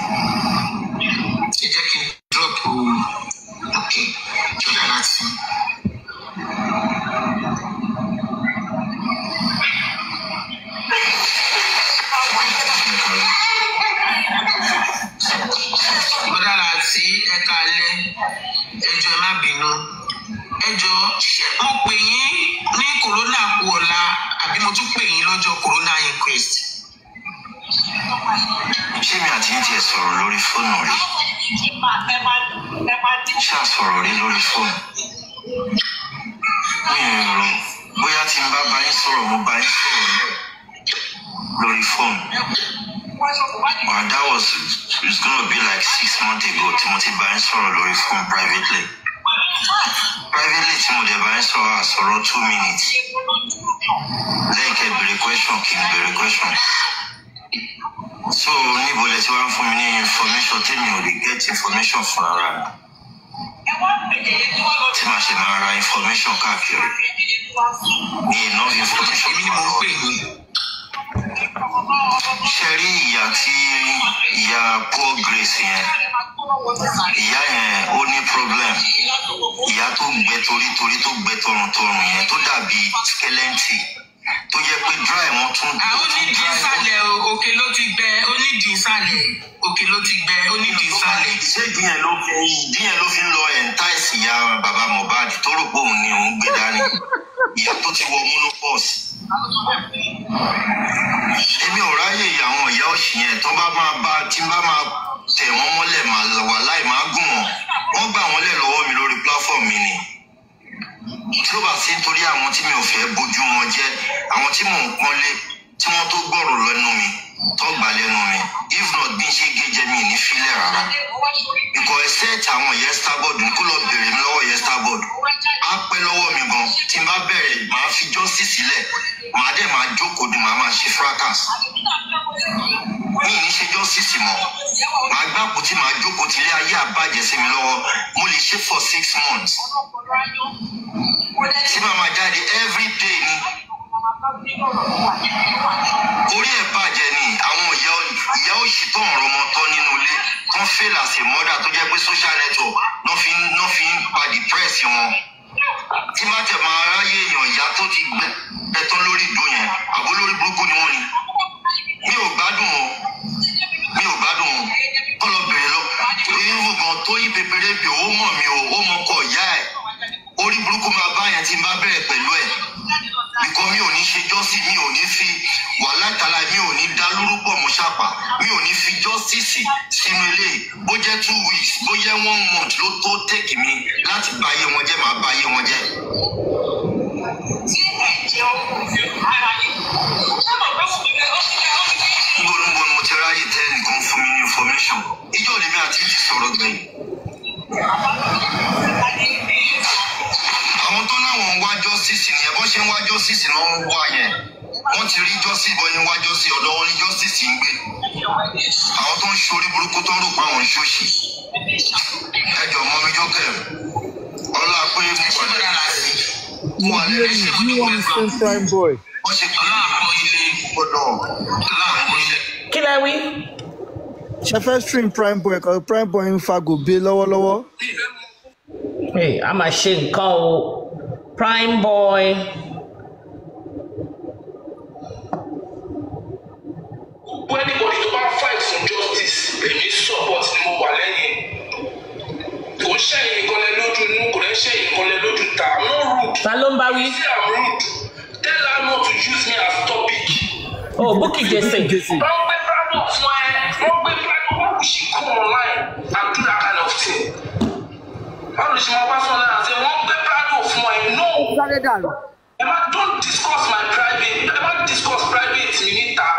E: ẹ jẹ́ kí n drop o ok bọ̀dà láti. bọ́dà láti ẹ̀ka alẹ́ ẹjọ́ ẹ má bínú ẹjọ́ ṣé mo pè yín ní corona kú ọ̀la àbí mo tún pè yín lọ́jọ́ corona inquest.
F: Ṣé mi àti yín tiẹ̀ sọ̀rọ̀ lórí fóònù rí? Ṣé a sọ̀rọ̀ rí lórí fóònù? Mi ò rò bóyá tí n bá bá yín sọ̀rọ̀ mo bá yín sọ̀rọ̀ náà lórí fóònù. But that was it's gonna be like six months ago tí mo ti bá yín sọ̀rọ̀ lórí fóònù privately. Privately tí mo dẹ̀ bá yín sọ̀rọ̀ àsọ̀rọ̀ two minutes. Lẹ́yìn kẹ́ bèrè question kí n bèrè question. So níbo lẹ ti wá ń fún mi ní information tèmi ò lè get information fún ara mi. Tí màá ṣe máa ra information káàkiri. Ní enough information
E: èmi ni
F: fún
E: mo ń
F: ara
E: pè yín.
I: ṣe rí ìyá tí ìyá poor grace yẹn ìyá yẹn ó ní problem ìyá tó gbẹ torítorí tó gbẹ tọrùntọrùn yẹn tó dàbí skeleton tó jẹ pé dry wọn tún
E: ó ní di ìsàlẹ̀ o, òkè ló ti gbẹ ó ní di ìsàlẹ̀ òkè ló ti gbẹ ó ní di ìsàlẹ̀.
I: ṣé ìdí yẹn ló fi ìdí yẹn ló fi ń lọ entice ìyá bàbá mohbad tó rò pé òun ni òun gbé dání ìyá tó ti wọ monopause èmi ò ráyè àwọn ìyá òṣì yẹn tó bá máa bá tí n bá máa tẹ̀ wọ́n mọ́lẹ̀ máa lọ wà láì máa gùn wọ́n wọ́n gbà wọ́n lẹ̀ lọ́wọ́ mi lórí platform mi ni tí ó bá sí nítorí àwọn tí mi ò fẹ́ bójú wọn jẹ́ àwọn tí mò ń pọ́nlé tí wọ́n tó gbọ́rọ̀ lẹ́nu mi tó gbà lẹ́nu mi if not bí n ṣe gé mi ní filẹ̀ rárá because except àwọn ìyẹn starboard kó lọ bèrè mi lọ́wọ́ ìyẹn starboard á pẹ́ lọ́wọ́ mi gan tí n bá bẹ̀rẹ̀ màá fi justice sílẹ̀ màá dẹ̀ máa jókòó dùn màá máa ṣe fracas mi ì ní ṣe justice mọ́ màá gbàpò tí màá jókòó tí ilé ayé àbàjẹ́ sí mi lọ́wọ́ mo lè ṣe for six months tí màá máa jáde every day ni orí ẹ̀ bàjẹ́ ni àwọn ìyá ìyá òṣì tó ń rọmọ tọ́ nínú ilé tó ń fail as a mother tó jẹ́ pé social network ló fi ń ló fi ń pa depress wọn tí má tẹ̀ máa ráyè èèyàn ìyá tó ti gbẹ ẹtán lórí ìdó yẹn àbó lórí burúkú ni wọ́n ni mi ò gbádùn o mi ò gbádùn o kọ́ lọ bèrè lọ irú gan tó yí pépéré bì ó mọ̀ mi o ó mọ kọ ìyá ẹ̀ orí burúkú máa bá yẹn tí n bá bẹ̀rẹ̀ pẹ̀lú ẹ̀ bìkọ́ mi ò ní ṣe jọ́sí mi ò ní fi wàhálà ìtàlá mi ò ní dá lórúkọ mọ́ ṣàpà mi ò ní fi jọ́síìsì sínú ilé bó jẹ́ two weeks bó jẹ́ one month ló tó tèkì mi láti bá ayé wọn jẹ́ màá bá ayé wọn jẹ́. níbo níbo ni mo ti ráyè tẹ́ nìkan fún mi ní information ìjọ lèmi àti ti sọ̀rọ̀ gbẹ̀yìn. àwọn tó láwọn ń wá justice nìyẹn bó ṣe ń wá justice náà ń wá yẹn wọ́n ti rí justice bọ́ yẹn wá justice ọ̀dọ̀ wọn ní justice ń gbé àwọn tó ń ṣorí burúkú tó ń rò pé àwọn ń ṣòṣì ẹjọ mọ mi jókè ọlá pé mo wà lẹ́yìn mo wà lẹ́yìn
D: Do you want to spend prime boy?
I: wọ́n ṣe pé láàbọ̀ ilé gbọ́dọ̀ láàbọ̀ ilé.
B: kí lẹ wí.
D: ṣe fẹ́ stream prime boy kan prime boy ń fa gòbé lọ́wọ́lọ́wọ́.
B: Hey, a máa ṣe nǹkan o prime boy.
J: gbogbo anybody tó bá fight for justice èmi support ni mo wà lẹ́yìn kò ń ṣẹ̀yìn nìkan lẹ lójú inú kò ń ṣẹ̀yìn nìkan lẹ lójú ta i'm not rude
B: ta ló ń bá wí.
J: say i'm rude tell her not to use me as topic.
B: oh Bukky Jesse.
J: wọ́n gbé bravo fún ẹ wọ́n gbé bravo why would she come online and do that kind of thing. báwo ló ṣe máa wá sọ́nà àti wọ́n gbé bravo fún ẹ no.
D: sáré dànù.
J: ẹ má don't discuss my private ẹ má discuss private mi níta.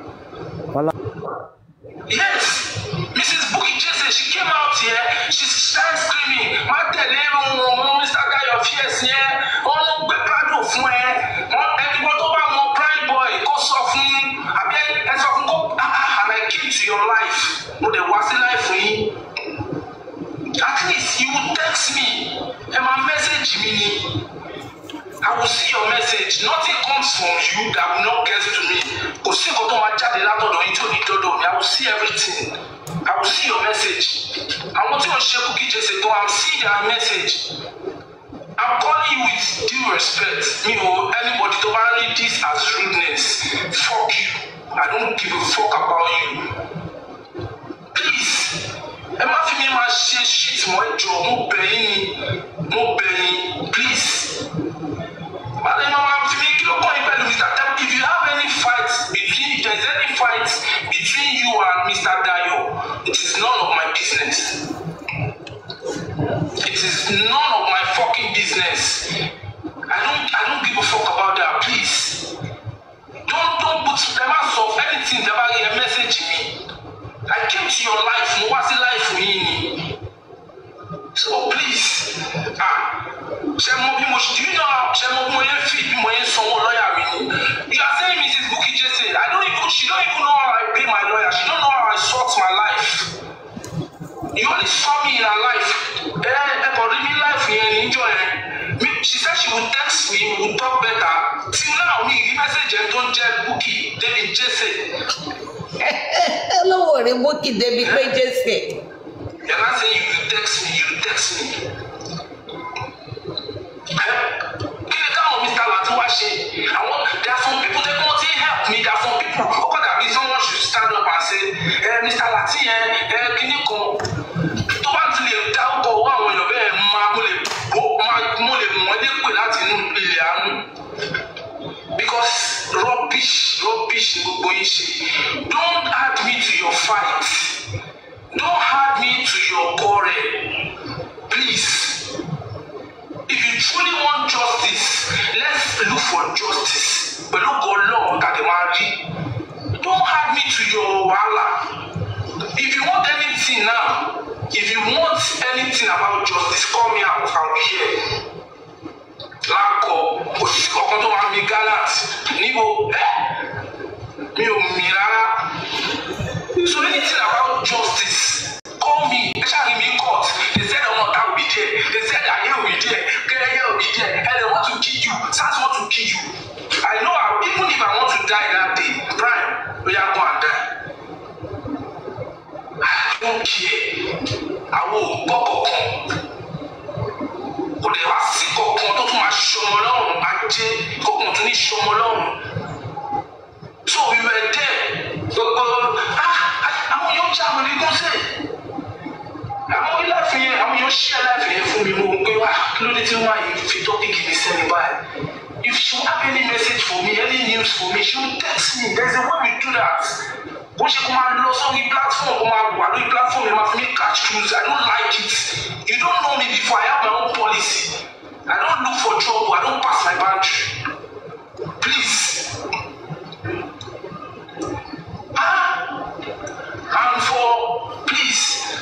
J: Yes, Mrs. Bukky Jesse, she came out here, she started screaming, má tẹ̀lé ohun Mr. Dayo Fierce yẹn, wọ́n ló gbé Prado fún ẹ, wọ́n ẹni wọ́n tó bá wọn prime boy kó sọ fún, àbí ẹ sọ fún kó, ah ah, and I came to your life, mo dẹ̀ wá sí life yín. At least you will text me, ẹ máa message mi ni. I will see your message. Nothing comes from you that will not get to me. Kò sí nǹkan tó máa jáde látọ̀dọ̀ yín tí ò ní dọ́dọ̀ mi. I will see everything. I will see your message. Àwọn tí ò ń ṣe Bukky Jesse gan, I will see their message. I'm calling you with due respect. Mi ò anybody tó bá ń read this as rudeness. Fuck you. I don't give a fuck about you. Please, ẹ má fi mi máa ṣe shit mọ́ ẹjọ́. Mo bẹ̀ yín ni. Mo bẹ̀ yín. Please. But Mama, to me, you know, Mr. Tem, if you have any fight between, if there's any fight between you and Mr. Dayo, it is none of my business. It is none of my fucking business. I don't, I don't give a fuck about that. Please, don't, don't put them out of anything about a message me. I came to your life, no what's the life for me? So please, ah ṣe mo bí mo do you know how ṣe mo bí mo yẹn fi bí mo yẹn sanwó lọ́ọ̀yà mi ni you are saying mrs Bukky Jesse i don't even she don't even know how i pay my lawyer she don't know how i sort my life you only saw me in her life ẹ ẹ kò rí mi life yẹn níjọ yẹn mi
E: she said she would text me we would talk better till now mi rí message ẹ tó ń jẹ́ Bukky David Jesse
B: olówó rẹ Bukky débi pé jésè
E: you're not saying you will text me you will text me. Eh? kí ni káwọn Mr. Lati wá ṣe àwọn there are some people that wọ́n ti help me there are some people ó kọ́ dàbí someone should stand up and say ẹ Mr. Lati yẹn ẹ kíní kan tó bá ti lè dárúkọ owó àwọn èèyàn bẹ́ẹ̀ máa mo lè bó máa mo lè mọ̀ ẹ́ lépè láti inú ilé àánú because rubbish rubbish ni gbogbo yín ṣe don't add me to your fight don't add me to your quarrel please if you truly want justice let's look for justice pẹ̀lú gọlọ́ọ̀ tàbí máa rí don't add me to your wahala if you want anything now if you want anything about justice call me out i'll be here lákọ òṣìṣẹ́ kankan tó máa mi gallant níbo ẹ mi ò mì rárá so anything about justice call me ẹ ṣáà rí mi court they said ọmọ ọ̀tá will be there they said ayé will be there kẹrẹyẹ will be there and they want to kill you sars want to kill you i know I, even if i want to die that day prime oya go and die i don't care àwọn ò gbọ́ kankan kò lè wá sí kankan tó tún máa ṣọmọ lọ́rùn ajé kankan tó ní ṣọmọ lọ́rùn so we were there gbogbo ah àwọn yóò já wọlé gọ́sẹ̀ àwọn iláàfin yẹn àwọn yóò ṣí aláàfin yẹn fún mi mo ń pé wá kí ló dé tí wọ́n yìí fi tọ́pìkì mi sẹ́ni báyìí if she have any message for me any news for me she will text me there is a way we do that bó ṣe kó máa lọ sórí platform kó máa wà lórí platform yẹn máa fi mí catch cruise i don't like it you don't know me before i have my own policy i don't look for trouble i don't pass my boundary please ah and for please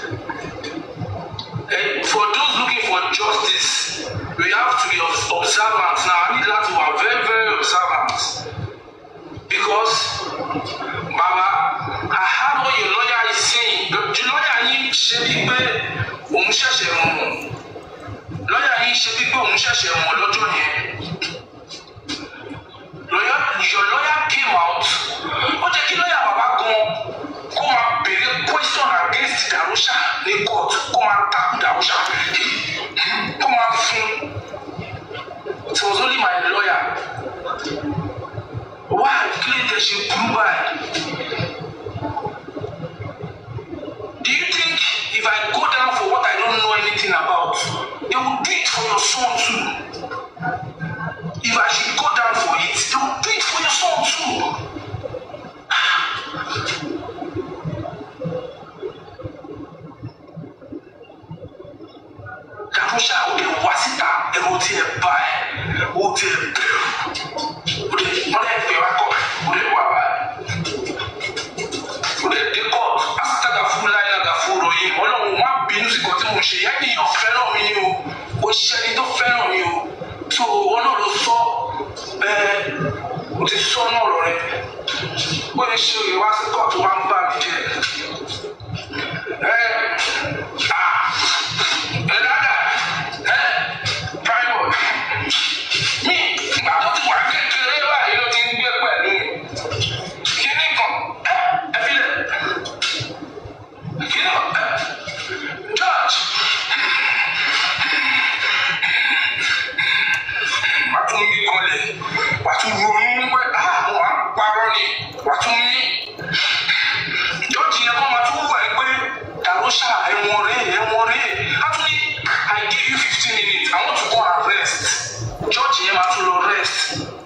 E: eh, for those looking for justice we have to be obs- observant now i need that to be very very observant because baba i heard what your lawyer is saying the the lawyer yín ṣe bí pé òun ṣẹ̀ṣẹ̀ mọ̀ lawyer yín ṣe bí pé òun ṣẹ̀ṣẹ̀ mọ̀ lọ́jọ́ yẹn lawyer your lawyer came out ó jẹ́ kí lawyer bàbá gan kó máa béèrè question against darusha ní court kó máa takú darusha kó máa fún it was only my lawyer why kí lè tẹ̀ ṣe burú báyìí. Do you think if I go down for what I don't know anything about, they will do it for your son too? If I should go down for it, they will do it for your son too. Darusha o de wá síta ẹ̀rọ tí ẹ bá ẹ o tí ẹ bẹ̀rù o de wọ́n lè fẹ́ wá kọ́ o de wá bá ẹ o de dé kọ́ asítàgà fún láyé àgà fún ròyìn ọlọ́run má bínú sí kan tí mo ṣe yẹn nìyàn fẹ́ràn mi ni o o ṣẹ́ni tó fẹ́ràn mi o tó wọn náà ló sọ bẹ́ẹ̀ o ti sọ náà lọ rẹ ó lè ṣe òye wá sí kóòtù wá ń bà mí jẹ́ ẹ ah ẹ dáadáa ẹ prime mi ìgbà tó ti wà kékeré báyìí ló ti ń gbé pẹ̀lú mi kíní kan ẹ ẹ fi lẹ kíní kan ẹ George wà á tún mí kanlẹ̀ wà á tún ronú pé ah mo máa ń parọ́ ni wà á tún mí George yẹn kọ́ máa tún wà ẹ́ pé Darusha ẹ̀wọ̀n rẹ̀ ẹ̀wọ̀n rẹ̀ á tún ní I give you fifteen minutes I want to go and rest George yẹn máa tún lọ rest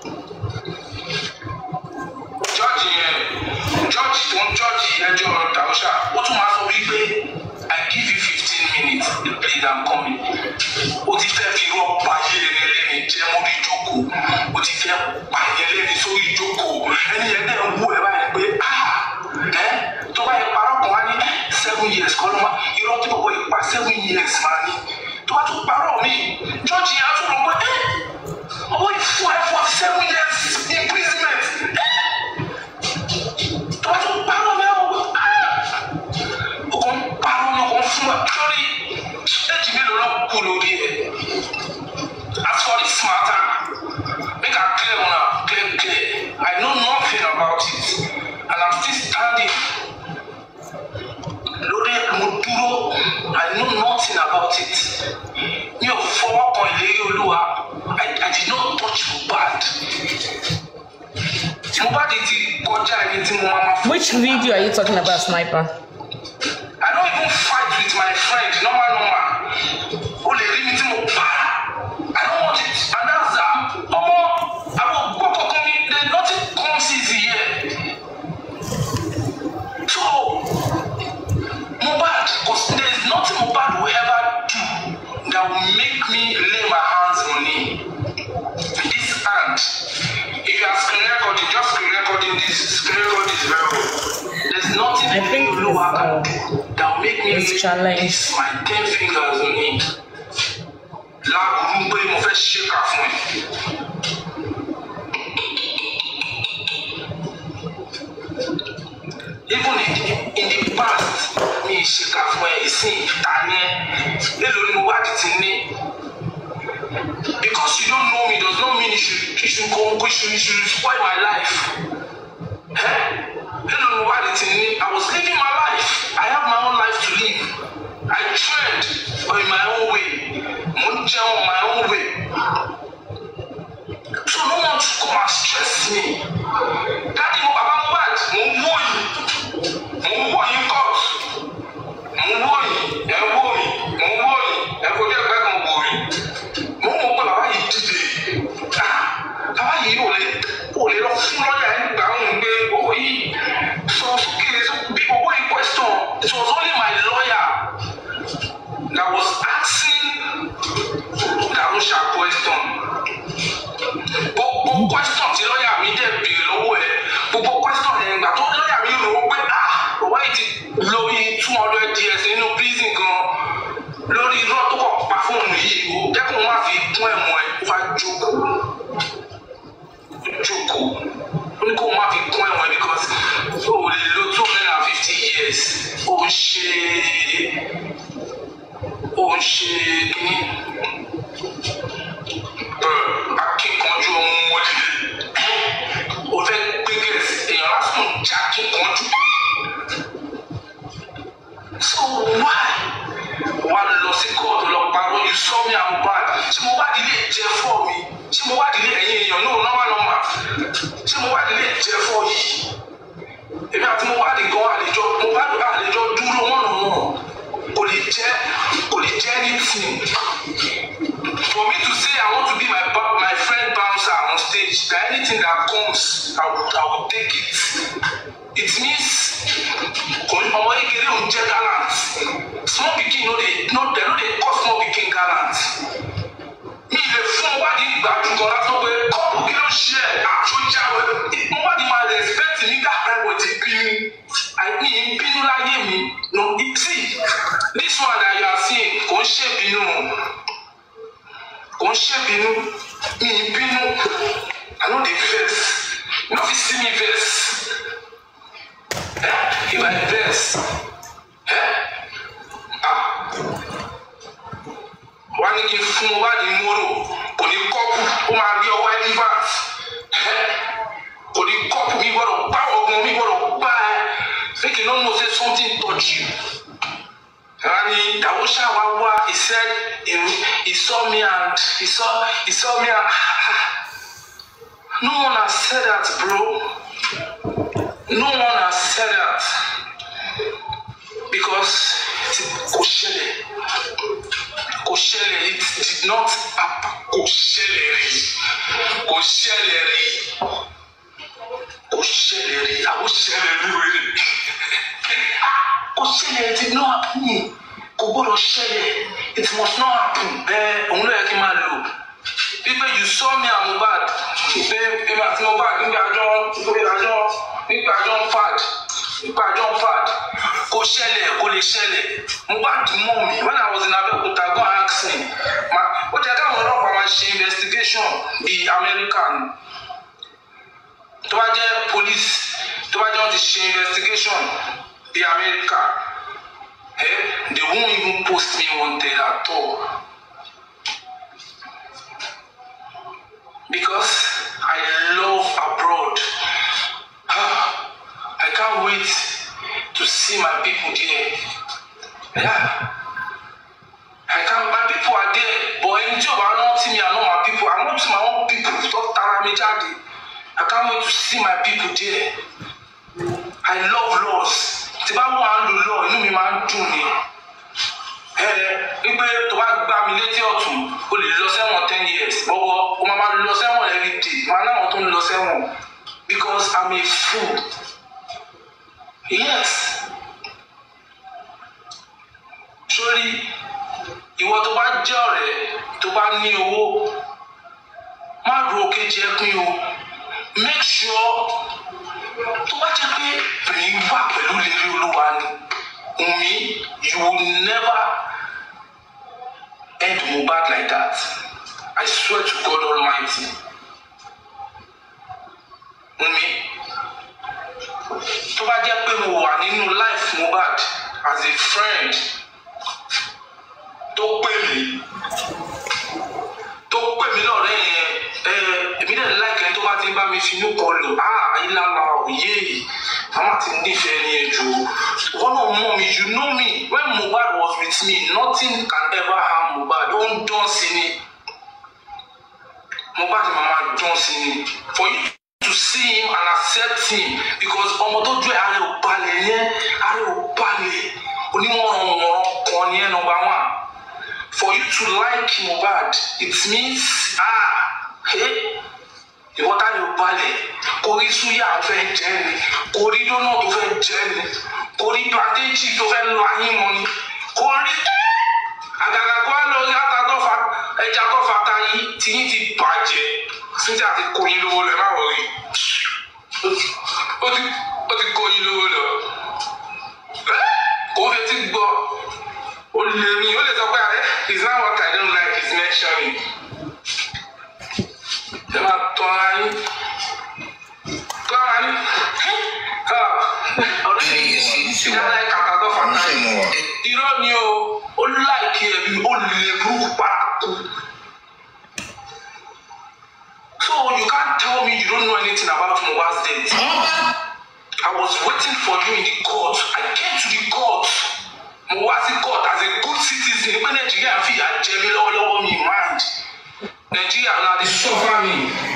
E: George yẹn George tó ń George ẹjọ́ Darusha ó tún máa sọ wípé I give you fifteen minutes please I'm coming ó ti fẹ́ fi irọ́ pa yẹn lẹ́ni jẹ́ mórí ìjókòó ó ti fẹ́ pa yẹn lẹ́ni sórí ìjókòó ẹni yẹn náà ń wú ẹ báyìí pé ah ẹ tó bá yẹ parọ́ kan wá ní seven years kọ́ ló má irọ́ tí bọ̀bọ̀ yìí pa seven years máa ní tó bá tún parọ́ mi George yẹn á tún lọ pé ẹ ọwọ́ ìfún ẹ forty seven years imprisonment ẹ tó bá tún parọ́ mi ẹ wọ ah o kò ń parọ́ ni o kò ń fún ẹ lórí éjì mélòó ló kù lórí ẹ as for the nothing about it mi ò fọwọ́ kan ìlérí olúwa I, I did not touch Mohbad Mohbad ti kọjá ẹni tí mo máa ma fún.
B: Which video are you talking about, Sniper?
E: I don't even fight with my friend normal normal o lè rí mi tí mo para I don't want it and that's that ọmọ àwọn gbọ́kọ̀ kan mi there nothing comes easy here so Mohbad cause there is nothing Mohbad will ever do that will make me lay my hands on him this hand if you are screen recording just screen recording this screen recording is very well there is nothing
B: I think
E: Olúwa can do that will make me
B: It's
E: lay
B: challenge.
E: my ten fingers on him láàbùrú pé mo fẹ́ ṣèkà fún ẹ. even in, in the past mi ì ṣèkà fún ẹ ìsìn ìta ni ẹ lélo ni mo wá di ti ní because you don't know me does not mean you should you should go you should you should spoil my life eh? lélo ni mo wá di ti ní I was living my life I have my own life to live I trained in my own way mo ń jẹun my own way so no one should come and stress me daddy mo baba Mohbad mo ń wò yìí mo ń wò yìí court mo ń wò yìí ẹ ń wò yìí mo ń wò yìí ẹ kò jẹ́ ẹgbẹ́ kan wò yìí mo ń mọ̀ pé bàbá yìí dìde ah bàbá yìí ò lè ò lè lọ fún lọ́yà ẹ̀ gbà ń gbé owó yìí sọ sókè bí owó yìí question it was only my lawyer that was asking Darusha question gbogbo question tí lọ́ọ̀yà mi dẹ̀ béèrè lọ́wọ́ ẹ̀ gbogbo question yẹn gbà tó lọ́ọ̀yà mi rò ó pé ah bàbá yìí ti lo iye two hundred years nínú prison gan lórí irọ́ tó kọ̀ pa fóònù yìí o jẹ́ kó má fi kún ẹ̀mọ́ ẹ̀ wá jókòó jókòó ó ní kó má fi kún ẹ̀mọ́ ẹ̀ because o ò lè lo two hundred and fifty years ó ń ṣe ó ń ṣe kínní akíkanjú ohun wọlé o fẹ́ gbé gẹ̀ẹ́sì èèyàn lásán jẹ́ akíkanjú. so why wà lọ sí kóòtù lọ parọ́ you saw me am bad ṣé mo wádìí lè jẹ́ fọ́ mi ṣé mo wádìí lè ẹ̀yìn èèyàn náà nọ́mà nọ́mà ṣé mo wádìí lè jẹ́ fọ́ yìí èmi àti mo wádìí gan àlejò mo wádìí àlejò dúró mọ́nà náà kò lè jẹ́ kò lè jẹ́ anything for me to say I want to be my ba- my friend bouncer on stage that anything that comes I will I will take it it means kò ní ọmọ kékeré ò ń jẹ́ gallant small pikin no dey no dey no dey call small pikin gallant mi lè fún ọwádìí ìgbàjú kan lásán pé kọ́ọ̀pù kí ló ṣe ẹ̀ àtúnjáwé ọwádìí máa respect mi dáhùn ẹ̀wọ̀ ti bínú àìní bínú láyé mi no see this one that you are seeing kò ń ṣèbínú kò ń ṣèbínú mi ì bínú i no dey vex you no fit see me vex eh if i vex eh ah wá ní kí n fún ọ wá ní móró kò ní kọ́pù ó máa rí ọwọ́ elephant eh kò ní kọ́pù mi gbọ́dọ̀ gbá ọgbọ́n mi gbọ́dọ̀ gbá ẹ make you no know say something touch you. Rani Dawusha Wawa, he said he, he saw me and he saw he saw me and no one has said that, bro. No one has said that because kò ṣẹlẹ̀ kò ṣẹlẹ̀ it did not happen kò ṣẹlẹ̀ rí kò ṣẹlẹ̀ rí kò ṣẹlẹ̀ rí àwọn ṣẹlẹ̀ rí wẹ́rẹ́ kò ṣẹlẹ̀ it did not happen kò gbọ́dọ̀ ṣẹlẹ̀ it must not happen bẹ́ẹ̀ òun ló yẹ kí n máa lò wípé you saw me and Mohbad pé èmi àti Mohbad nígbà àjọ nígbà àjọ nígbà àjọ ń fad nígbà àjọ ń fad kò ṣẹlẹ̀ kò lè ṣẹlẹ̀ Mohbad mọ̀ mi when I was in Abẹ́òkúta go and ask me ma ó jẹ́ káwọn ọlọ́pàá máa ṣe investigation bíi American tó bá jẹ́ police tó bá jẹ́ wọ́n ti ṣe investigation bíi America eh, they won't even post me wanted at all. because I love abroad. Ah, I can't wait to see my people there. Yeah. wà díẹ̀ bọ̀ ẹni tí ò bá rántí mi àná my people I want my own people tó tara mi jáde I can't wait to see my people there I love laws tí bá wà ń lò lọ inú mi máa ń dùn ni ẹ wípé tó bá gbá mi létí ọ̀tún o lè lọ sẹ́wọ̀n ten years bọ́bọ́ o máa máa lọ sẹ́wọ̀n every day máa náwọn tó ń lọ sẹ́wọ̀n because I'm a fool yes sórí ìwọ tó bá jẹ́ ọ̀rẹ́ tó bá ní owó má ro kejì ẹ pín o make sure tó bá jẹ́ pé èmi wà pẹ̀lú lérí olúwa ni Wunmi you will never end Mohbad like that I swear to God Almighty Wunmi tó bá jẹ́ pé mo wà nínú life Mohbad as a friend tó pè mí tó pè mí lọ́rẹ́ yẹn ẹ èmi dẹ̀ láìpẹ́ tó bá ti ń bá mi finú kan lò á ayélujára òye yìí màmá ti nífẹ̀ẹ́ ní ẹjọ́ wọn náà mọ̀ mi you know me when Mohbad was with me nothing can ever harm Mohbad ó ń dán sí ni Mohbad màmá dán sí ni for you to see him and accept him because ọmọ tó jẹ́ ààrẹ ò balẹ̀ yẹn ààrẹ ò balẹ̀ onímọ̀ràn kan ní ẹ̀ number one for you to like Mohbad it means ah hey ìwọ tá ni o balẹ̀ kò rí súyà tó fẹ́ jẹ́ ni kò rí dóná tó fẹ́ jẹ́ ni kò rí pàtéjì tó fẹ́ lọ ayé mọ́ ni kò rí àgàgà kó wá lọ rí àtàtọ́fà ẹja tọ́fà ta yìí tí yín ti bàjẹ́ síjà ti kó yín lówó lọ ẹ má wọ̀ rí ó ti ó ti kó yín lówó lọ kò fẹ́ ti gbọ́ ó lè ní ó lè sọ pé ẹ is not what I don't like is mentioning ẹ máa tọ́ ara yín tọ́ ara yín ọ̀rẹ́ mi yìí sí ìdáná kàkà tó fàtà yìí irọ́ ni o ó láìkí ẹ̀mí ó lè burúkú paraku so you can't tell me you don't know anything about Mohbad's death I was waiting for you in the court I came to the court mo wá sí court as a good citizen pé Nàìjíríà fìyà jẹ mí lọ́wọ́lọ́wọ́ mi mind nàìjíríà náà ti sọ́fà mi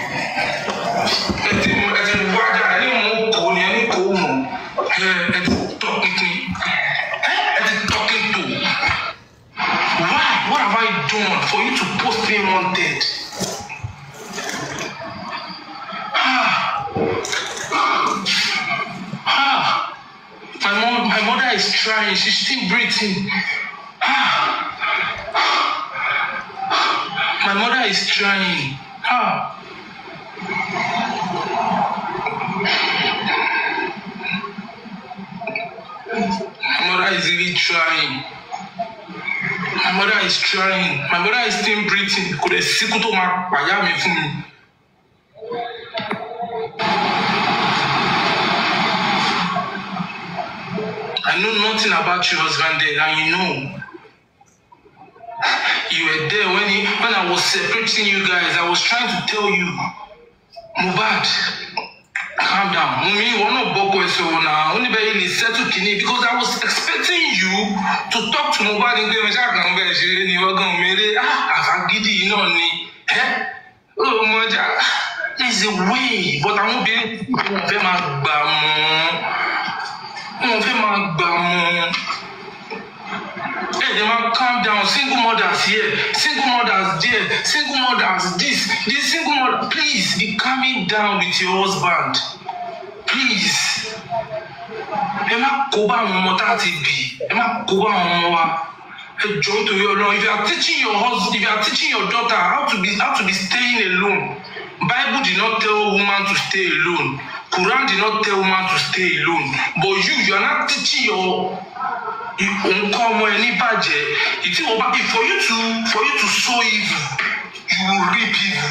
E: ẹtì ẹtì wájà ẹni mú kò ní ẹni kò mú ẹtì tọpinpin ẹtì talking to why what have I done for you to post me wanted ah ah my mom my mother is trying she's still breathing ah. My mother is trying. Ah. My mother is really trying. My mother is trying. My mother is still breathing. Kò lè síkú tó máa pàyà mi fún mi. I know nothing about your husband there and you know you were there when he, when I was separating you guys. I was trying to tell you, Mohbad, calm down. Mumi, you want to boko so now. Only by you settle kini because I was expecting you to talk to Mohbad in Gbemi Ṣáàkàn bẹ́ẹ̀ ṣe ni wọ́n gan mẹ́rẹ́ àfagídí náà ni. Ó mọ̀jà there is a way but àwọn obìnrin wọn fẹ́ máa gbà mọ́ wọn fẹ́ máa gbà mọ́. Hey, they man, calm down. Single mothers here, single mothers there, single mothers this, this single mother. Please be calming down with your husband. Please. Ẹ má kó bá àwọn ọmọ tá a ti bì. Ẹ má kó bá àwọn ọmọ wa. Ẹ jọ nítorí Ọlọ́run. If you are teaching your husband, if you are teaching your daughter how to be how to be staying alone, Bible did not tell woman to stay alone. Quran did not tell woman to stay alone. But you, you are not teaching your nǹkan ọmọ ẹ ní bàjẹ́ ìtí wọ́n bá for you to for you to sow evil you will reap evil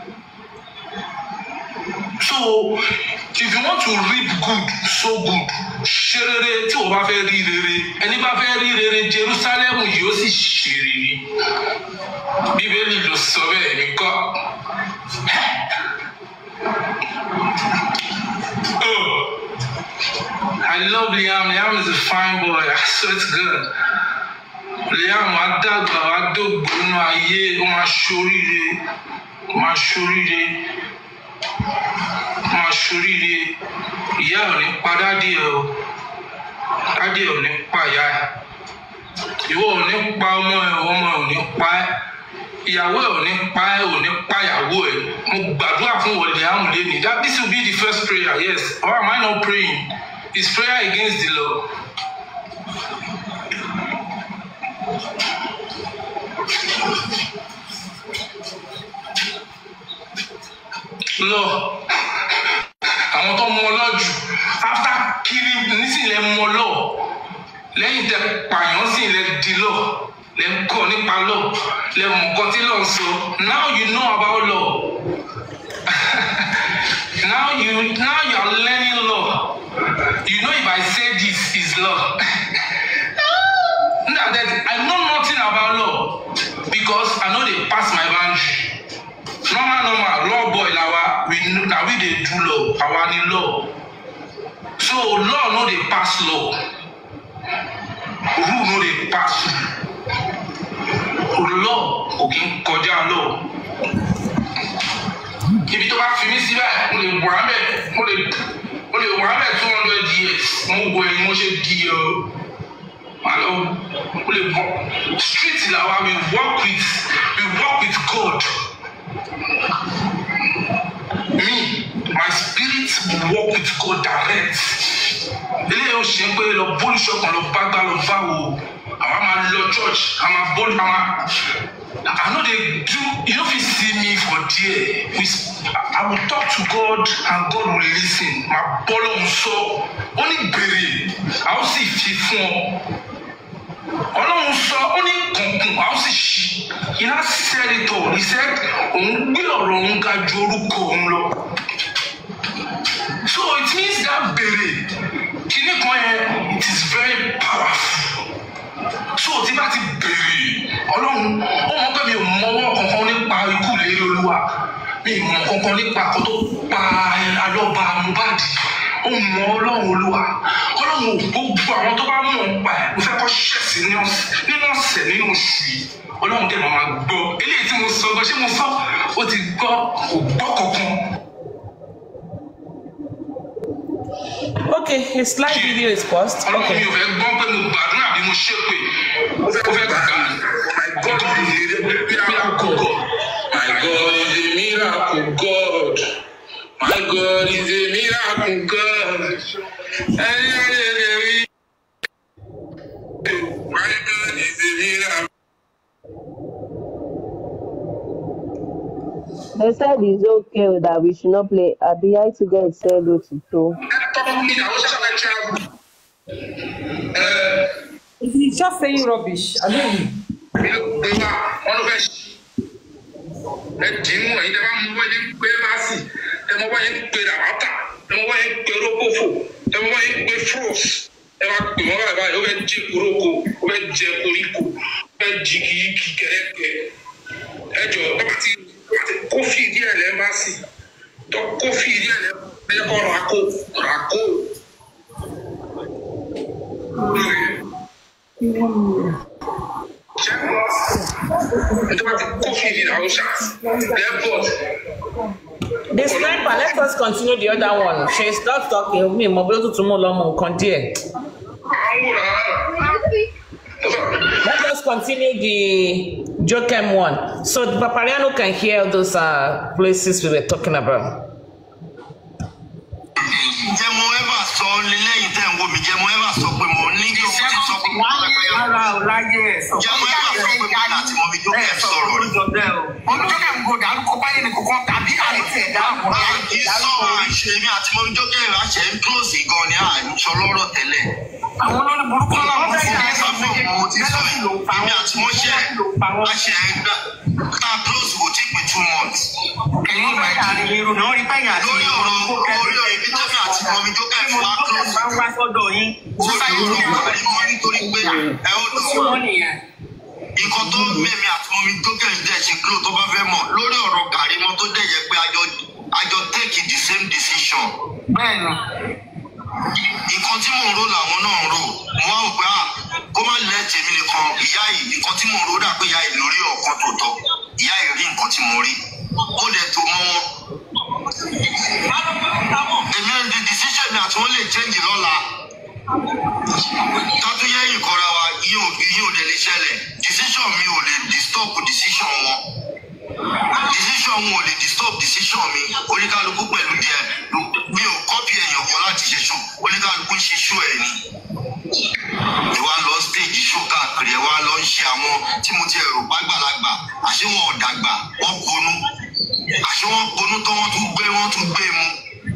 E: so if you want to reap good sow good ṣe rere tí wọ́n bá fẹ́ rí rere ẹni bá fẹ́ rí rere Jerusalem yóò sì ṣe rere bíbélì ló sọ bẹ́ẹ̀ ní kọ́. Oh. I love Liam. Liam is a fine boy. So it's good. Liam, I dàgbà, I dógbò nù ayé ó máa ṣoríire ó máa ṣoríire ó máa ṣoríire ìyá ẹ̀ ò ní pa dádì ẹ̀ o dádì ẹ̀ ò ní pa ìyá ẹ̀ ìwọ ò ní pa ọmọ ẹ̀ ọmọ ẹ̀ ò ní pa ẹ́ ìyàwó ẹ̀ ò ní pa ẹ́ ò ní pa ìyàwó ẹ̀ mo gbàdúrà fún wọlé àmúlé ni that this will be the first prayer yes or am I not praying is prayer against the law. lọ àwọn tó mú ọ lọ jù after killing nísìnyí mú ọ lọ lẹ́yìn tẹ pààyàn sì lẹ di lọ lẹ ń kọ́ nípa lọ lẹ mọ̀ nǹkan tí lọ sọ now you know about law now you now you are learning law you know if I say this is law now that I know nothing about law because I no dey pass my boundary normal normal law boy lawa we know na we dey do law àwa ni law so law no dey pass law rule no dey pass rule law kò kí ń kọjá law ibi tó bá fi mí síbẹ̀ mo lè wà mẹ́ mo lè mo lè wà mẹ́ two hundred years mo wo ẹni mo ṣe di ọ malo mo lè bọ street lawa we work with we work with God me my spirit work with God direct eléyìí ó ṣe pé lọ bólúṣọ kan lọ bá gbá lọ bá wò àwa máa lọ church a máa bólú a máa I no dey do you no fit see me for there we I will talk to God and God will lis ten máa bọ́ lóhùn sọ ó ní gbèrè a ó sì fi fún ọ ọlọ́run sọ ó ní kùnkùn a ó sì ṣí iná sẹ́rìtọ̀ he said òun gbé ọ̀rọ̀ òun ga ju orúkọ òun lọ so it means that bèrè kíní kan yẹn it is very powerful so tí bá ti bèrè ọlọ́run ó mọ̀ pé mi ò mọwọ́ kankan nípa ikú lérí olúwa mi ò mọ̀ kankan nípa àkọ́ tó pa alọ́ba mohbad ó mọ ọlọ́run olúwa ọlọ́run ò gbogbo àwọn tó bá mọ̀ ń pa ẹ̀ mo fẹ́ kọ́ ṣẹ̀sì nínú ọ̀sẹ̀ nínú oṣù yìí ọlọ́run dẹ̀ máa gbọ́ eléyìí tí mo sọ gan ṣé mo sọ ó ti gbọ́ kò gbọ́ kankan.
B: Okay, his live video is paused.
E: ọlọ́run
B: Okay.
E: mi ò fẹ́ gbọ́ pé mo gbàdúrà bí mo ṣépè ó fẹ́ gbà my god is a miracle god my god is a miracle god my god is a miracle god ẹni ẹni ẹni ẹni my god is a miracle.
K: They said it's okay that we should not play. Abi I to get said hello to Joe.
L: He's just saying rubbish. I mean,
E: ẹ dìímù ẹ̀yin tẹ́ bá mú wáyé ń pé báàsì tẹ́ mọ wáyé ń pé ràbátà tẹ́ mọ wáyé ń pé rókòfò tẹ́ mọ wáyé ń pé fros ẹ máa pè wọ́n báyìí báyìí ó fẹ́ jí koróko ó fẹ́ jẹ koríko ó fẹ́ jí kìíkì kẹrẹ́kẹ ẹ jọ tó bá ti kófì díẹ̀ lẹ́ báàsì tó kófì díẹ̀ lẹ́ ẹ kọ́ ràkó ràkó.
B: The sniper, let us continue the other one. She stop talking. Mi mo bí ó tuntun mú lọ́mọ nǹkan díẹ̀. Let us continue the Jokem one. So the Papariano can hear those uh, places we were talking about.
I: ǹjẹ́ mo ever sọ lẹ́yìn tẹ́ ń wo mi jẹ́ mo ever sọ pé mo ní kí òun ti sọ pé mo wà pé
L: ara ò láyé ẹ̀ sọ.
I: ǹjẹ́ mo ever sọ pé mo ní àti mo fi jókè sọ̀rọ̀ rẹ̀.
L: Ọmọ tó kẹ́ ń go dárúkọ báyìí ní kòkó tàbí àìsí ẹ̀dá àbọ̀
I: kì í sọ àìṣe mi àti mo fi jókè àṣẹ ń close gan ni àìsọ lọ́rọ̀ tẹ́lẹ̀.
L: Àwọn olórí burúkú náà
I: mo
L: wọ́n
I: ti
L: fẹ́
I: dé sọ fún òun mo ti sọ ẹ̀ èmi àti mo ṣe àṣẹ gbà ká close kò tí pé two months.
L: Ẹ̀yin ìgbà yàrá irun náà rí báyìí àti
I: lórí ọ̀rọ̀ lórí ọ̀rọ̀ ibi tẹ́mi àti mo fi jókè fún wa close.
L: bá ń wá sọ́dọ̀ yín.
I: lórí ọ̀rọ̀ àrímọ́ nítorí pé ẹ ó lọ
L: Tí wọ́n nìyẹn.
I: nǹkan tó mẹ́mi àti mọ́mi tó kẹ́yìn dẹ̀ ṣe kúrò tó bá fẹ́ mọ̀ lórí ọ̀rọ̀ gàrí mọ́ tó dẹ̀ yẹ pé àjọ àjọ take the same decision.
L: Bẹ́ẹ̀ni.
I: nǹkan tí mò ń rò làwọn náà ń rò
J: mo wá wò pé à kó má lẹ tèmi nìkan ìyá yìí nǹkan tí mo rò dà pé ìyá yìí lórí ọ̀kan tó tọ́ ìyá yìí rí nǹkan tí mo rí ó dẹ̀ tó mọ́ wọn. èmi ò di decision mi àti wọn lè change lọ́la tọ́tún yẹ́yìn kọ́ra wa iye ò iye ò dẹ̀ lè ṣẹlẹ̀ decision mi ò lè disturb decision wọn decision wọn ò lè disturb decision mi oníkálukú pẹ̀lú díẹ̀ mi ò copy èèyàn kan láti ṣe show oníkálukú ń ṣe show ẹ̀ ni ìwà lọ stage show káàkiri ẹ̀ wá lọ ń ṣe àwọn tí mo ti rò pàgbàlagbà àṣé wọn ò dàgbà wọn ponú àṣé wọn ponú tán wọn tún gbé wọn tún gbé mu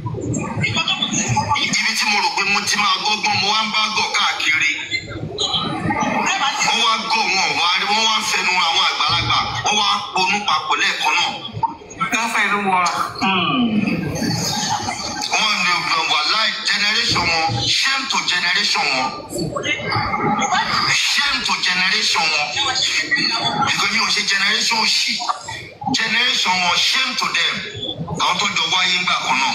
J: ibi tí mo rò pé mo ti máa gbọ́gbọ́n mo wá ń bá gọ̀ káàkiri wọ́n wá gọ̀ wọn wá wọ́n wá ń fẹnu àwọn àgbàlagbà wọ́n wá ponú papọ̀ lẹ́ẹ̀kan náà.
L: káfẹ́ ló wọ.
J: wọ́n ní wà láì generation wọn shame to generation wọn shame to generation wọn because mi ò ṣe generation òṣì generation wọn shame to them àwọn tó jọ wáyé ńgbà kan náà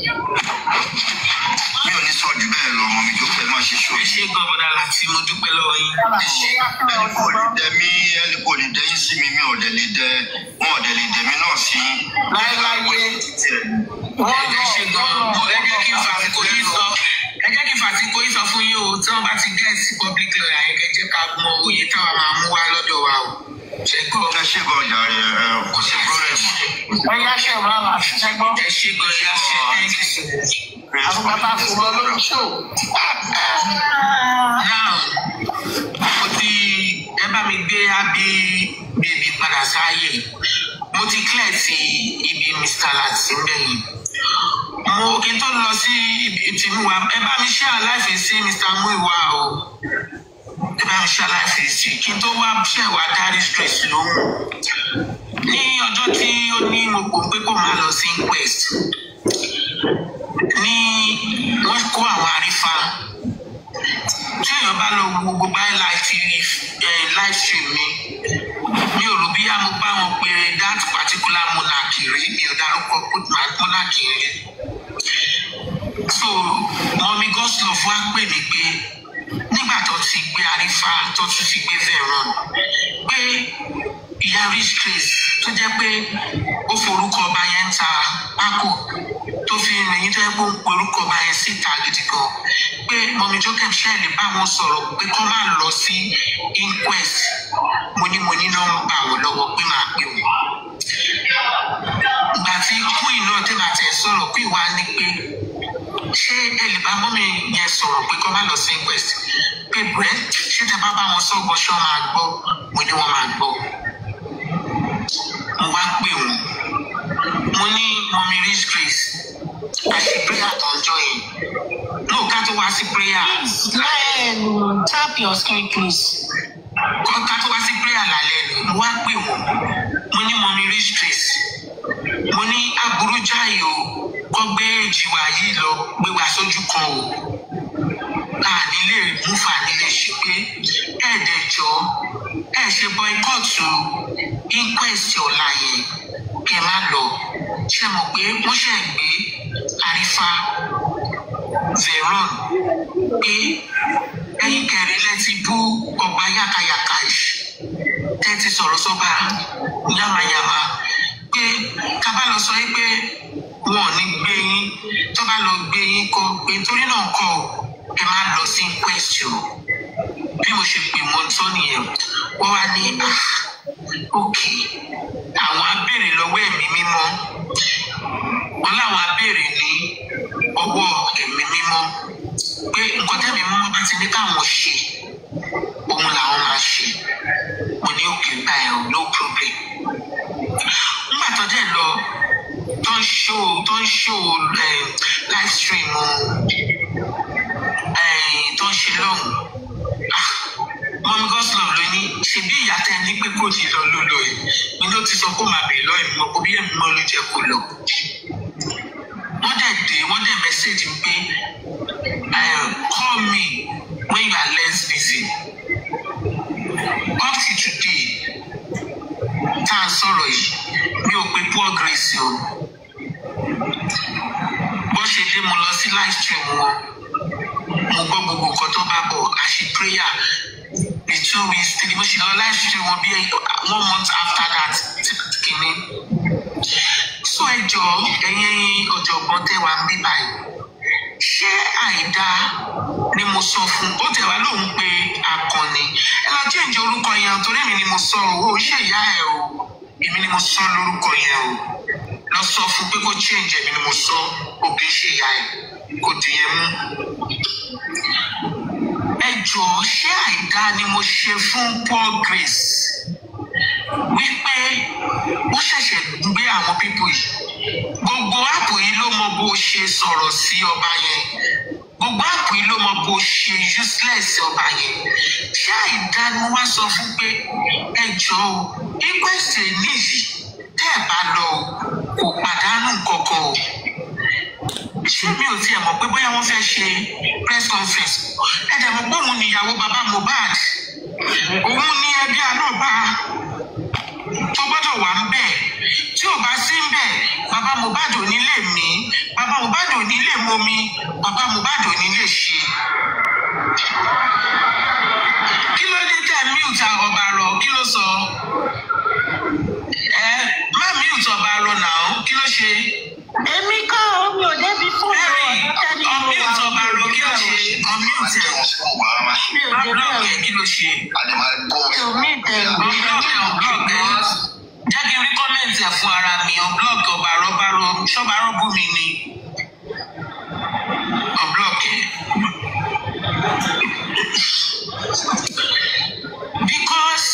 J: mi ò ní sọ jù bẹ́ẹ̀ lọ ọmọ mi jókòó ẹ má ṣe ṣó.
E: ẹ ṣe gbọ́dọ̀ láti mo dúpẹ́ lọ́wọ́ yín.
J: ẹ ṣe ẹni kò lè dẹ mí ẹni kò lè dẹ yín sí mi mi ò dẹ lè dẹ wọn ò dẹ lè dẹ mí náà sí.
L: láéláé
E: ẹ ṣe gan-an ẹ jẹ́ kí n fàsìkò yìí sọ ẹ jẹ́ kí n fàsìkò yìí sọ fún yín o tí wọ́n bá ti gẹ̀ẹ́sì public lawyer yẹn kẹ́ jẹ́ ká mọ òye táwa máa mú wá lọ́dọ̀ wa o. ṣe gbọ́.
J: ẹ ṣe gan jàre ẹ kò sí problem.
L: ẹ yá ṣe ìwà là ṣiṣẹ́ gbọ́.
E: ẹ ṣe gan ya ṣe thank you so much.
L: àtùpà tá a fi lọ lórí ṣó.
E: now mo ti ẹ bá mi gbé ábí bèbí padà sáàyè mo ti clear sí ibi mr láti bẹ́yìn mo kí n tó lọ sí ibi tí mo wà ẹ bá mi ṣe aláìfẹ́ sí mr muiwa o ẹ bá mi ṣe aláìfẹ́ sí kí n tó wá ṣẹ̀wá dárí stress lóhùn ní ọjọ́ tí ó ní mo pò pé kó máa lọ sí inquest ní wọ́n kó àwọn àrífà tí èèyàn bá lọ wo gbogbo live stream mi mi ò rò bí mo bá wọn pe that particular monarch rí mi ò dárúkọ monarch rí so mọmi goslov wá pè mí pé nígbà tó ti gbé àrífà tó tún fi gbé veron pé ìyá rich grace tó jẹ́ pé ó forúkọ ọba yẹn ń ta pákó tó fi rìn tó yẹ kó ń pe orúkọ ọba yẹn síta gidi gan pé mọ̀mí jókèm ṣẹ́ẹ̀lì bá wọn sọ̀rọ̀ pé kó má lọ sí inquest mo ní mo ní nọ́mbà wọn lọ́wọ́ pé máa pè wọ́n. ìgbà tí queen náà tẹ́ bá tẹ̀ sọ̀rọ̀ pé wàá ní pé ṣé ẹ lè bá mọ́mí yẹn sọ̀rọ̀ pé kó má lọ sí inquest pé brẹ́ ṣé tẹ bá bá wọn sọ̀gbọ́ ṣé wọ́n máa gbọ́ mo ní wọ́n máa gbọ́ mo wá pè wọn mo ní mọmi rich grace a ṣe prayer tó ń jọ yẹn no ká tó wá sí prayer.
H: Um, tap your screen please.
E: ká tó wá sí prayer lálẹ́ ni mo wá pè wọn mo ní mọmi rich grace mo ní aburú jáì o kọ́ gbé jìwà yìí lọ gbé wa sójú kan o a nílé múfà nílé ṣe pé ẹ̀ẹ́dẹ̀jọ́ ẹ̀ ṣe boycott inquest ọ̀la yẹn kí ẹ má lọ ṣe mọ̀ pé wọ́n ṣe gbé àrífà veron pé ẹ̀yin kẹrin lẹ́ti bú ọba yàkàyàkà yìí tẹ́tí sọ̀rọ̀ sọ́ba yamayama pé ká bá lọ sọ yín pé wọn ò ní gbé yín tó bá lọ gbé yín kọ pé nítorí náà kọ ẹ má lọ sí inquest o bí mo ṣe pè wọ́n tó nìyẹn wọ́n wá ní ok àwọn abéèrè lọ́wọ́ ẹ̀mí mímọ́ wọ́n láwọn abéèrè ní ọwọ́ ẹ̀mí mímọ́ pé nǹkan tẹ́mi mímọ́ bá ti ní káwọn ṣe òun làwọn máa ṣe mo ní òkè báyìí o no problem nígbà tó dẹ̀ lọ tó ń ṣó tó ń ṣó live stream tó ń ṣe lọ́hùn mọ́mí gọ́sìlọ̀ ló ní ṣebí ìyá tẹ́ ní pé kò ní lọ ló lọ yìí ni ló ti sọ kó máa bèèrè lọ ìmọ̀ kó bí èmi mọ́ ló jẹ́ kó lọ. wọ́n dẹ̀ dé wọ́n dẹ̀ mẹ́sẹ̀gì pé call me when you are less busy. up to today tá a sọ̀rọ̀ yìí mi ò pe poor grace o. bó ṣe dé mo lọ sí live stream wọn mo gbọ́ gbogbo nǹkan tó bá bọ̀
F: ṣe prayer the two weeks three mo ṣe lọ live stream wọn bí one month after that kìíní so ẹ jọ ẹ̀yin ọ̀jọ̀gbọ́n tẹ́ wà ń bí báyìí ṣé àìdá ni mo sọ fún ó tẹ̀ wá lóhùn pé akọni ẹ lọ change orúkọ yẹn torí èmi ni mo sọ owó ṣé ìyá ẹ o èmi ni mo sọ lórúkọ yẹn o lọ sọ fún pé kó change èmi ni mo sọ ó kì í ṣe ìyá ẹ kò dìyẹn mú ẹ jọ ṣé àìdá ni mo ṣe fún Paul Grace wípé ó ṣẹ̀ṣẹ̀ gbé àwọn pípò yìí gbogbo áàpù yìí ló mọ bó ṣe sọ̀rọ̀ sí ọba yẹn gbogbo áàpù yìí ló mọ bó ṣe useless ọba yẹn ṣé àìdá ni wọ́n sọ fún pé ẹ jọ o inquest níyì tẹ́ ẹ bá lọ o kò pàdánù kankan o ṣé mi ò tiẹ̀ mọ̀ pé bóyá wọ́n fẹ́ ṣe press conference ẹ dẹ̀ mọ̀ pé òun níyàwó bàbá Mohbad òun ní ẹbí àlọ́ba tó gbọ́dọ̀ wà ń bẹ̀ tí ò bá sí ń bẹ̀ bàbá Mohbad ò ní lè mí bàbá Mohbad ò ní lè momi bàbá Mohbad ò ní lè ṣe. kí ló dé tẹ mute ọba rọ kí ló sọ ẹ má mute ọba rọ náà kí ló ṣe.
H: èmi kọ́ omi ò débi fóònù ọ̀dọ́ tẹ́lẹ̀ mo wà
F: unmute ọba rọ kí ló ṣe unmute ẹ
H: mi ò débi
F: block ẹ
H: ẹ̀
F: kí ló ṣe.
H: mi ò mí ìtẹ̀
F: unblock ẹ unblock ẹ jẹ́ kí n rí kọ́mẹ̀ntì ẹ̀ fún ara mi unblock ọba rọ́bà rọ ṣọ́ba rọ́bù mi ni unblock ẹ. because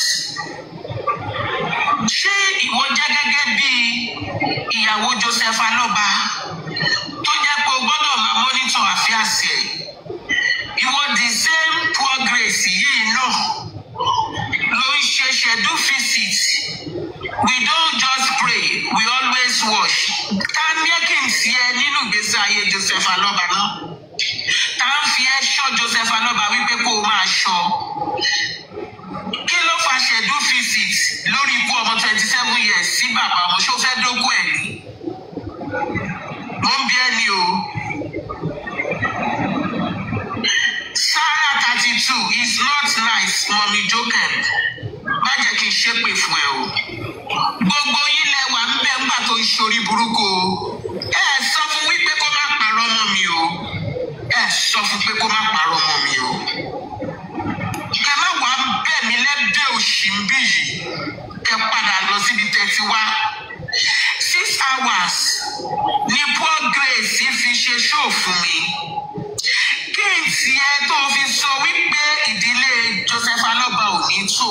F: ṣé ìwọ jẹ́ gẹ́gẹ́ bí ìyàwó Joseph Alọ́ba tó jẹ́ pé o gbọ́dọ̀ máa monitor àfíàsì ẹ̀ ìwọ the same poor grace yìí náà ló ń ṣe schedule visit we don't just pray we always wash ta ní ẹ kí n sí ẹ nínú ìgbésí ayé Joseph Alọ́ba náà ta ń fi ẹ ṣọ́ Joseph Alọ́ba wípé kó o máa ṣọ́ kí ló fa schedule visit lórí ikú ọmọ twenty seven years sí bàbá ọmọ ṣó fẹ́ dógún ẹ̀ ni mo ń bí ẹni o Sarah thirty two is not nice mọ̀mí jókè má jẹ́ kí n ṣépè fún ẹ o gbogbo yín lẹ wà ń bẹ ńgbà tó ń ṣorí burúkú o ẹ sọ fún wípé kó má parọ́ mọ́ mi o ẹ sọ fún pé kó má parọ́ mọ́ mi o ẹ má wàá bẹ̀ mí lẹ́bẹ̀ òṣì ń bì yìí ẹ padà lọ síbi tẹ́tí wá six hours ni poor grace fi ṣe ṣóò fún mi kí n tiẹ̀ tó fi sọ wípé ìdílé Joseph Alọ́ba ò ní tò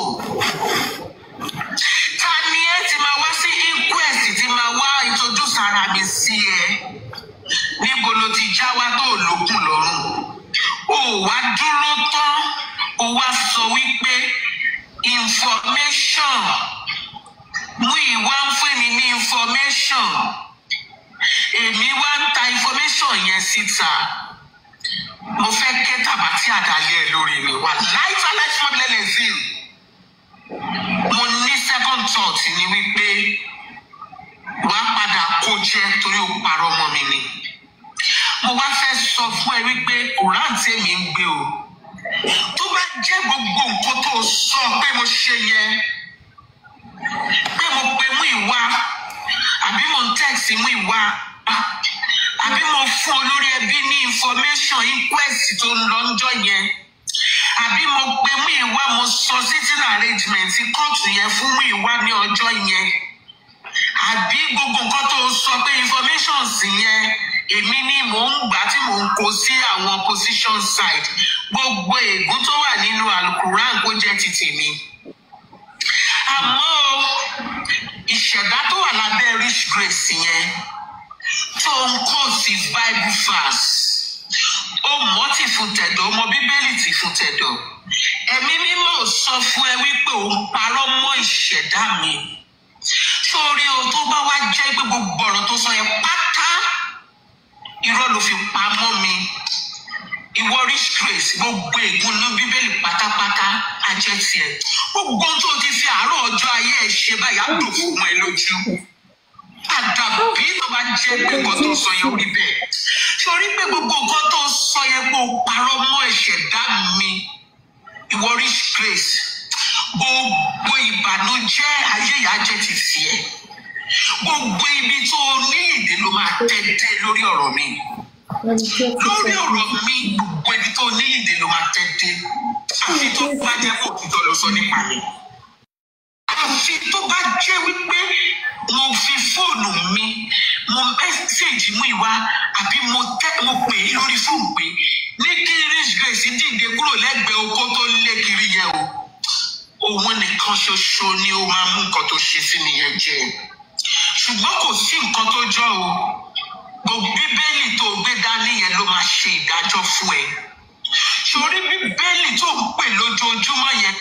F: ta ni ẹ ti máa wá sí inquest ti máa wá introduce ara mi sí ẹ níbo ló ti já wá tó lókun lọ́rùn ó wá dúró tán ó wá sọ wípé information mú ìwá ń fún mi ní information èmi wá ń ta information yẹn síta mo fẹ́ ké tàbátí àdáyé ẹ lórí mi wà láìpẹ́ aláìsí mọ́bílẹ̀ lè fi mo ní second thought ni wípé wà á padà kó jẹ torí o parọ́ mọ́ mi ni mo wá fẹ́ sọ fún ẹ wípé quran tèmi ń gbé o tó bá jẹ́ gbogbo nǹkan tó sọ pé mo ṣe yẹn pé mo pe mú ìwà àbí mo ń text mú ìwà àbí mo fún olórí ẹbí ní information inquest tó ń lọ ńjọ́ yẹn àbí mo pe mú ìwà mo sọ sitting arrangement kóòtù yẹn fún mú ìwà ní ọjọ́ yẹn àbí gbogbo nǹkan tó sọ pé informations yẹn èmi ni mò ń gbà tí mò ń kó sí àwọn position side gbogbo ègún tó wà nínú alukuran kó jẹ́ ti tèmi àmọ́ o, ìṣẹ̀dá tó wà lábẹ́ rich grace yẹn tó ń kó sí bible verse ó mọ́ tì fún tẹ̀dọ̀ ọmọ bíbélì tì fún tẹ̀dọ̀ ẹ̀mí mímọ́ ò sọ fún ẹ wípé òun parọ́ mọ́ ìṣẹ̀dá mi sórí o tó bá wá jẹ́ pé gbogbo ọ̀rọ̀ tó sọ yẹn pátá irọ́ ló fi pa mọ́ mi ìwọ rich grace gbogbo ègún ní bíbélì pátápátá ajẹ́ tiẹ̀ gbogbo ohun tó ti fi àárọ̀ ọjọ́ ayé ẹ̀ ṣe báyìí á dùn fún ẹ lójú àdàbí tó bá jẹ́ pé nǹkan tó sọ yẹn ó rí bẹ́ẹ̀ sórí pé gbogbo nǹkan tó sọ yẹn pé ó parọ́ mọ́ ẹ̀ṣẹ̀ dá mi ìwọ rich grace gbogbo ìbànújẹ́ ayé ìyá jẹ́ ti tiẹ̀ gbogbo ibi tó o ní ìdè ló máa tẹ́tẹ́ lórí ọ̀rọ̀ mi lórí ọ̀rọ̀ mi gbogbo ibi tó o ní ìdè ló máa tẹ́tẹ́ àfi tó bá jẹ́ kó òtítọ́ ló sọ nípa mi àfi tó bá jẹ́ wípé mo fi fóònù mi mo mẹ́sẹ̀gì mú ìwá àbí mo tẹ́ mo pè é lórí fóònù pé ní kí rich grace dìde kúrò lẹ́gbẹ̀ẹ́ oko tó lé kiri yẹn o òun nìkan ṣoṣo ni ó máa mú nǹkan tó ṣe sí mi yẹn jẹ ṣùgbọ́n kò sí nǹkan tó jọ o gbogbo bíbélì tó gbé dání yẹn ló máa ṣe ìdájọ́ fún ẹ sórí bíbélì tó ń pè lójoojúmọ́ yẹn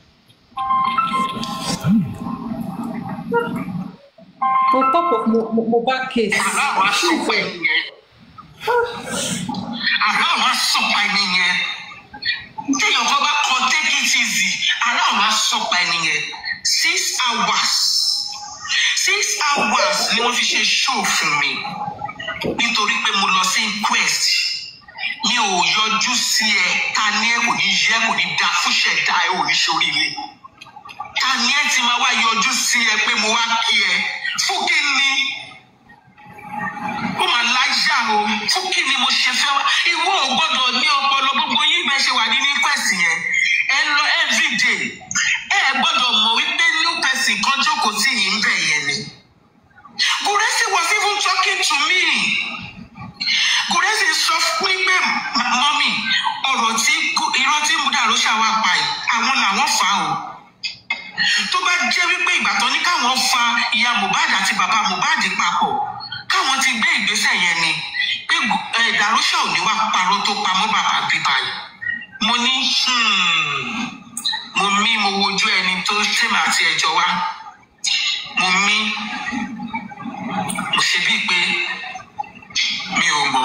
B: On top of Mo- Mo- Mohbad case.
F: àlọ́ àwọn asọ̀pọ̀ ẹni yẹn àlọ́ àwọn asọ̀pọ̀ ẹni yẹn téèyàn kan bá kọ take it easy àlọ́ àwọn asọ̀pọ̀ ẹni yẹn six hours six hours ni wọ́n fi ṣe show fún mi nítorí pé mo lọ sí inquest mi ò yọjú sí ẹ ta ni ẹ kò ní yẹ kò ní da fúnṣẹ̀dá ẹ ò ní ṣoríire ta ni ẹ ti máa wá yọjú sí ẹ pé mo wá kí ẹ fún kí ni ó máa láyà o fún kí ni mo ṣe fẹ́ wá ìwọ ò gbọ́dọ̀ ní ọpọlọ gbogbo yín bẹ́ẹ̀ ṣe wà ní ní kwẹ̀sì yẹn ẹ lọ everyday ẹ gbọ́dọ̀ mọ̀ wípé new person kan jókòó sí yìí ń bẹ̀ yẹn ni. Gùrẹ́sì was even talking to me. Gùrẹ́sì sọ fún mi pé mọ́mì ọ̀rọ̀ tí Gu- irọ́ tí Múdàrú ṣàwà pa yìí àwọn làwọn fà á o tó bá jẹ́ wípé ìgbà tó ní káwọn fa ìyá mohbad àti bàbá mohbad papọ̀ káwọn ti gbé ìgbésẹ̀ yẹn ni pé Gu- ẹ, dàrúṣà ò ní wá parọ́ tó pamọ́ bàbá bíbá yìí mo ní hmm, mo mí mo wojú ẹni tó tèmi àti ẹjọ́ wá mo mí mo ṣe bíi pé mi ò mọ̀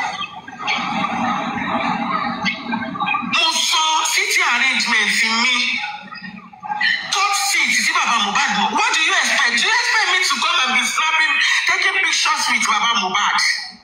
F: mo sọ city arrangement mi top seat sí baba mohbad mọ what do you expect do you expect me to come and be snapping taking pictures with baba mohbad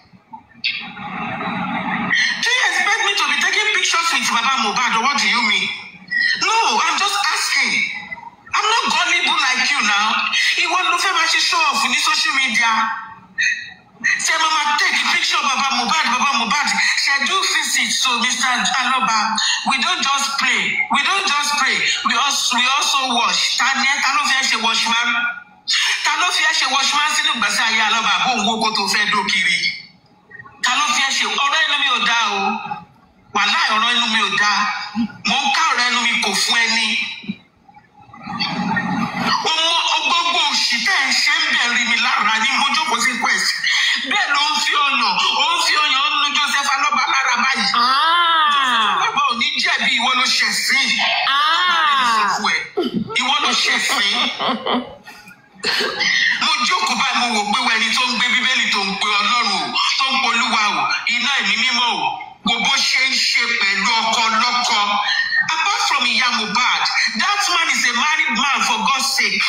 F: do you expect me to be taking pictures with baba mohbad or what do you mean no i'm just asking i'm not gullible like you now ìwọ ló fẹ́ máa ṣe show off ní social media ṣe máa máa take picture baba mohbad baba mohbad schedule visit to mr aloba we don just pray we don just pray we also we also wash ta ni ẹ ta ló fi ẹ ṣe washman ta ló fi ẹ ṣe washman sínú ìgbésí ayé aloba bó ń wó kó tó fẹ́ dókiri ta ló fi ẹ ṣe ọ̀rọ̀ inú mi ò dá o wàhálà ọ̀rọ̀ inú mi ò dá mò ń ká ọ̀rọ̀ inú mi kò fún ẹni ọmọ gbogbo òṣì tẹ́ ẹ ṣe ń bẹ̀rẹ̀ mi lára ní mojókòó sí quest bẹ́ẹ̀ ló ń fi ọ̀nà ó ń fi ọyàn ó ń nu joseph alọ́ba lára báyìí joseph alọ́ba ò ní jẹ̀bi ìwọ ló ṣẹ̀ sí ìwọ ló ṣẹ̀ sí mo jókòó báyìí mo wò pé wo ẹni tó ń gbé bíbélì tó ń pe ọlọ́run o tó ń polúwa o iná ẹ̀mí mímọ́ o kò bó ṣe ń ṣe pẹ̀lú ọkọ lọ́kọ apart from ìyá mohbad that man is a married man for god's sake.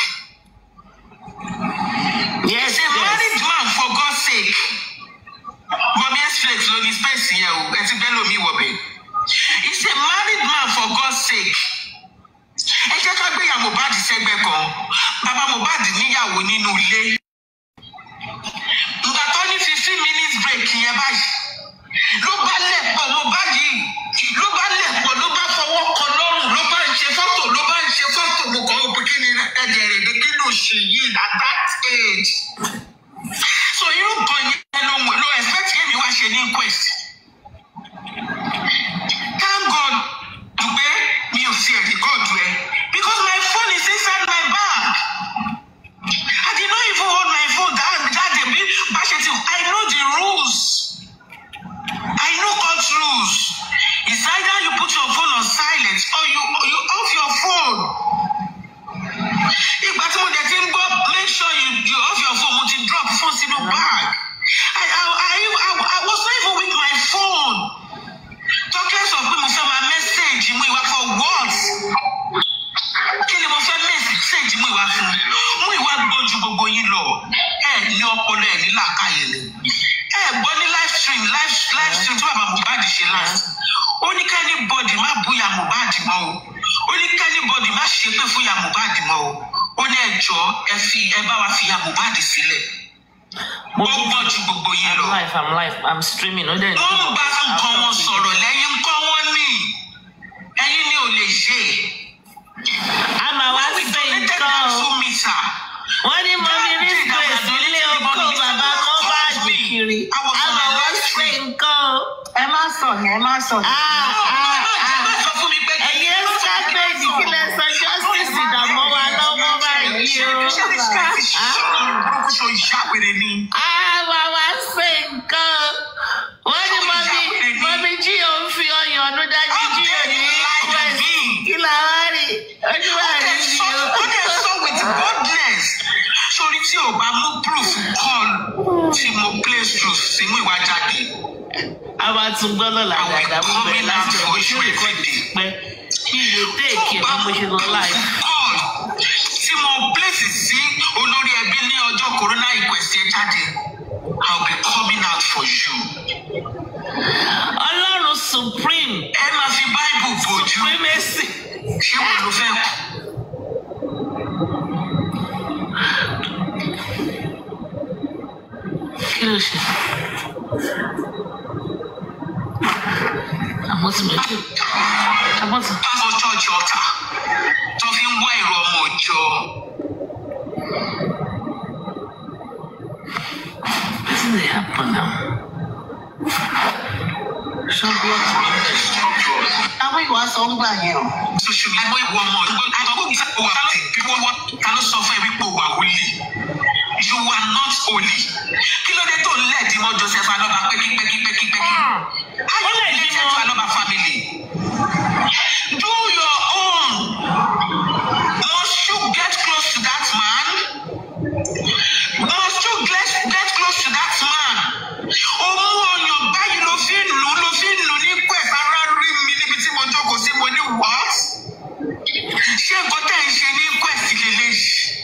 F: Yes, He's a married man for God's sake. Mọ̀mí X-Flex ló ní space yẹn o, ẹ ti bẹ́ẹ̀ lómi wọ̀ bẹ́ẹ̀. He's a married man for God's sake. Ẹ jẹ́ ká gbéyàwó Mohbad sẹ́gbẹ́ kan. Bàbá Mohbad níyàwó nínú ilé. Ìgbà tó ní fifteen minutes break yẹn báyìí. Ló bá lẹ̀ pọ̀ Mohbad yìí. Ló bá lẹ̀ pọ̀ ló bá fọwọ́ kan lọ́rùn ló bá ń ṣe fọ́tò ló bá ń ṣe fọ́tò mo kàn ó pé kí ni ẹ̀jẹ̀ rẹ̀ dé kí ló ṣe yìí at that age. So irú nǹkan yẹn ló ń lo expect kí èmi wá ṣe ní inquest. Thank God dùgbẹ́ mi ò sí ẹ̀rí God rẹ̀ because my phone is inside my bag. I did not even hold my phone that that day bí bá ṣe ti I know the rules. I know court rules. It's either you put your phone on silent or you you off your phone. Ìgbà tí mo dẹ̀ ti ń gbọ́ make sure you you off your phone mo ti drop phone sínú bag. I I I I I was not even with my phone. Tọ́kẹ́ sọ pé mo fẹ́ máa mẹ́sẹ̀gì mú ìwà for what? Kí ni mo fẹ́ mẹ́sẹ̀gì mú ìwà fún? Mú ìwà gbọ́n ju gbogbo yín lọ. Ẹ ní ọpọlọ ẹ̀ ní làákàyè ni. Ẹ gbọ́ ní live stream live live stream tí bàbá mohbad ṣe last ó ní kẹ́ni bọ́dì má búya mohbad mọ́ o ó ní kẹ́ni bọ́dì má ṣépè fún ya mohbad mọ́ o ó ní ẹjọ́ ẹ fi ẹ bá wa fi ya mohbad sílẹ̀ ó gbọ́ ju gbogbo yín lọ.
B: I'm live, I'm live, I'm streaming. Ó dẹ̀ ní
F: wọ́n ń bá nǹkan wọn sọ̀rọ̀ lẹ́yìn ńkọ́ wọ́n ní ẹ̀yin ni ò lè ṣe.
B: a máa wá sí nǹkan o. wọ́n ní mọ́mí rí grace nílé oko bàbá mọ́bàdì kiri. a máa wá sí nǹkan o.
H: ẹ má sọ yẹn ẹ má sọ yẹn.
B: ẹ̀yin ẹ̀ sábẹ́ẹ̀dì kí lẹ sọ justice ìdààmú wa lọ́wọ́ báyìí o. a máa wá sí nǹkan o. wọ́n ní mọ́mí mọ́mí jí òun fi ọyàn ọdún dájú jí òun ní quest kí la wá rí ojú wa rí ni o.
F: ó dẹ̀ sọ with boldness sórí tí ò bá mú proof call tí mo place truth sínú ìwà jáde.
B: a máa tún gbọ́ lọ́la dàda mú bẹ̀rẹ̀ láti ọ̀gbìn tí ó lè kọ́ ti pẹ́ kí ilé téèkì ẹ̀ bí mo ṣe lọ láì.
F: call tí mo place sí olórí ẹbí ní ọjọ́ corona inquest yẹn jáde i will be coming out for you.
B: ọlọ́run supreme.
F: ẹ máa fi bible bójú.
B: supremacy.
F: ṣé wọn ló fẹ́ kú.
B: kí ló ṣe. àmọ́ tí mo kí. àmọ́ tí.
F: pásọ chọọchì ọ̀tà tó fi ń wá èrò ọmọ òjọ.
B: wetin dey happen now. ṣọ́gbọ́n.
H: àwọn ìwà sọ ń gbà yẹn o.
F: social media àwọn ìwọ ọmọ ìwọ àtọ́kùn mi sábà wà tẹ̀ bí wọ́n wá ta ló sọ fún ẹ wípé o wà holy you are not holy kí ló dé tó ń lẹ́ẹ̀dí mọ́ joseph alọ́ba pẹ́kípẹ́kípẹ́kípẹ́kí how you related to alọ́ba family do your own must you get close to that man must you get get close to that man òun ọyàn báyìí ló fi ń lù ló fi ń lù ní pẹ̀sì ara rí mi níbi tí mo jókòó sí mo ní what ṣé nǹkan tẹ̀ ń ṣe ní quest lélẹ́yìí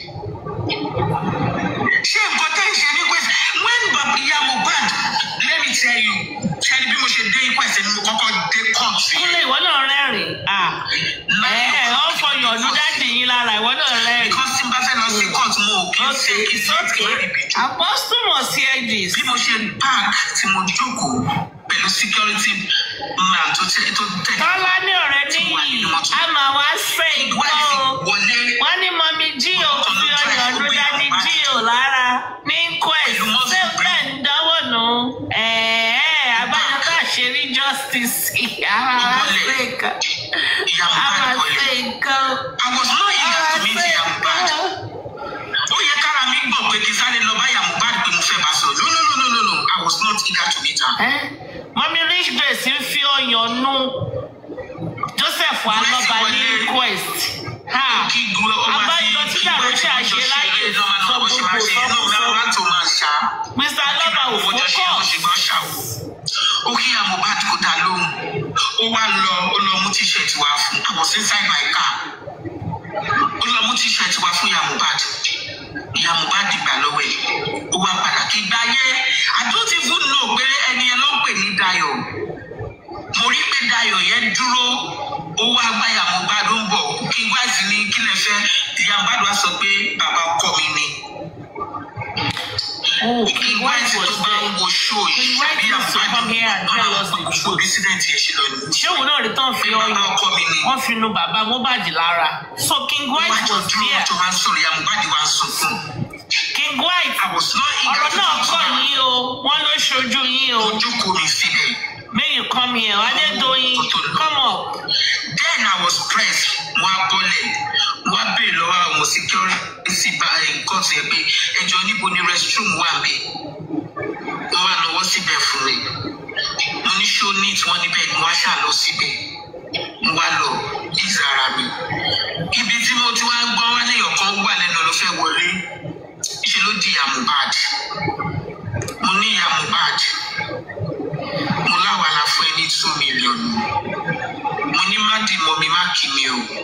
F: ṣé nǹkan tẹ́ ń ṣe ní pèsè when baba ìyá mohbad let me tell you ṣe ni bí mo ṣe dé pèsè ni mo kọ́kọ́ dé court.
B: kúnlẹ̀ ìwọ náà rẹ́rìn-ín. ẹ ẹ ọ fọyọ̀ ọdún dáàdì yín lára ìwọ náà rẹ́rìn-ín.
F: because tí n bá fẹ́ lọ sí court mo ò kí n ṣe kí n ṣe kí n rí ibi jù.
B: apostle must hear this.
F: bí mo ṣe park tí mo jókòó pẹ̀lú security man tó tẹ tó tẹ.
B: tọ́lá ní ọ̀rẹ́ níyì a máa wá ṣe nǹkan o. wọ́n ní mọ́mí jí ò fi ọyàn ọdún dáàdì jí ò lára ní quest ṣé bẹ́ẹ̀ ń dánwò nù. ẹ̀ẹ́ abájọ tá a ṣe rí justice a máa ṣe nǹkan. a máa ṣe nǹkan.
F: I was not eager to meet ìyá mohbad. ó yẹ kára mi gbọ̀ pé kí n sáré lọ bá ìyá mohbad pé mo fẹ́ bá sọ̀rọ̀ no no no no no no I was not eager to meet her.
B: mọ́mí rich grace ń fi ọyàn nù joseph alọ́ba ní quest. abájọ tí dàrú ṣe àṣẹ láyè sọ gbogbo sọkúsọ. mr alọ́ba ò fọ́kọ̀.
F: ó kí ìyá mohbad kó dá lóhùn ó wá lọ ó lọ mú tíṣẹ̀tì wá fún I was inside my car ó lọ mú tíṣẹ̀tì wá fún ìyá mohbad ìyá mohbad gbà lọ́wọ́ ẹ̀ ó wá padà kí gbá yẹ I don't even know pé ẹni ẹ ló ń pè ní Dayọ̀ mo rí pé Dayọ̀ yẹn dúró ó wá gbá ìyá mohbad ó ń bọ̀ kí n gbá sí ní kí lè fẹ́ ìyá mohbad wá sọ pé bàbá ọkọ mi ni kí n gbá sí tó bá ń wo ṣó yìí bí ìyá mohbad gbogbo incident yẹn ṣe lọ ni.
B: ṣé òun náà rí tán fi ọyàn wọn fi nu bàbá mohbad lára so king white was there.
F: tó máa ń sọ̀rọ̀ ìyá mohbad wá ń sunkún.
B: king white ọ̀rọ̀ náà kọ̀ yín o wọ́n ló ṣojú yín o.
F: ojú kò mi síbẹ̀.
B: may you come here adédọ̀yìn come up.
F: then i was pressed mo á bọ́lẹ̀ mo á béèrè lọ́wọ́ àwọn security bá nǹkan tó yẹ pé ẹjọ́ níbo ni restroom wà mí wọ́n wá lọ́wọ́ síbẹ̀ fún mi mo ní ṣó neat wọ́n níbẹ̀ ni mo á ṣà lọ síbẹ̀ mo wá lọ ìzara mi ibi tí mo ti wá ń gbọ́ wá léèyàn kan wà lẹ́nu ló fẹ́ wọlé ṣe ló di ìyá mohbad mo ní ìyá mohbad mo láwa la fún ẹ ní two million mo ní má dì mọ́ mi má kì mí o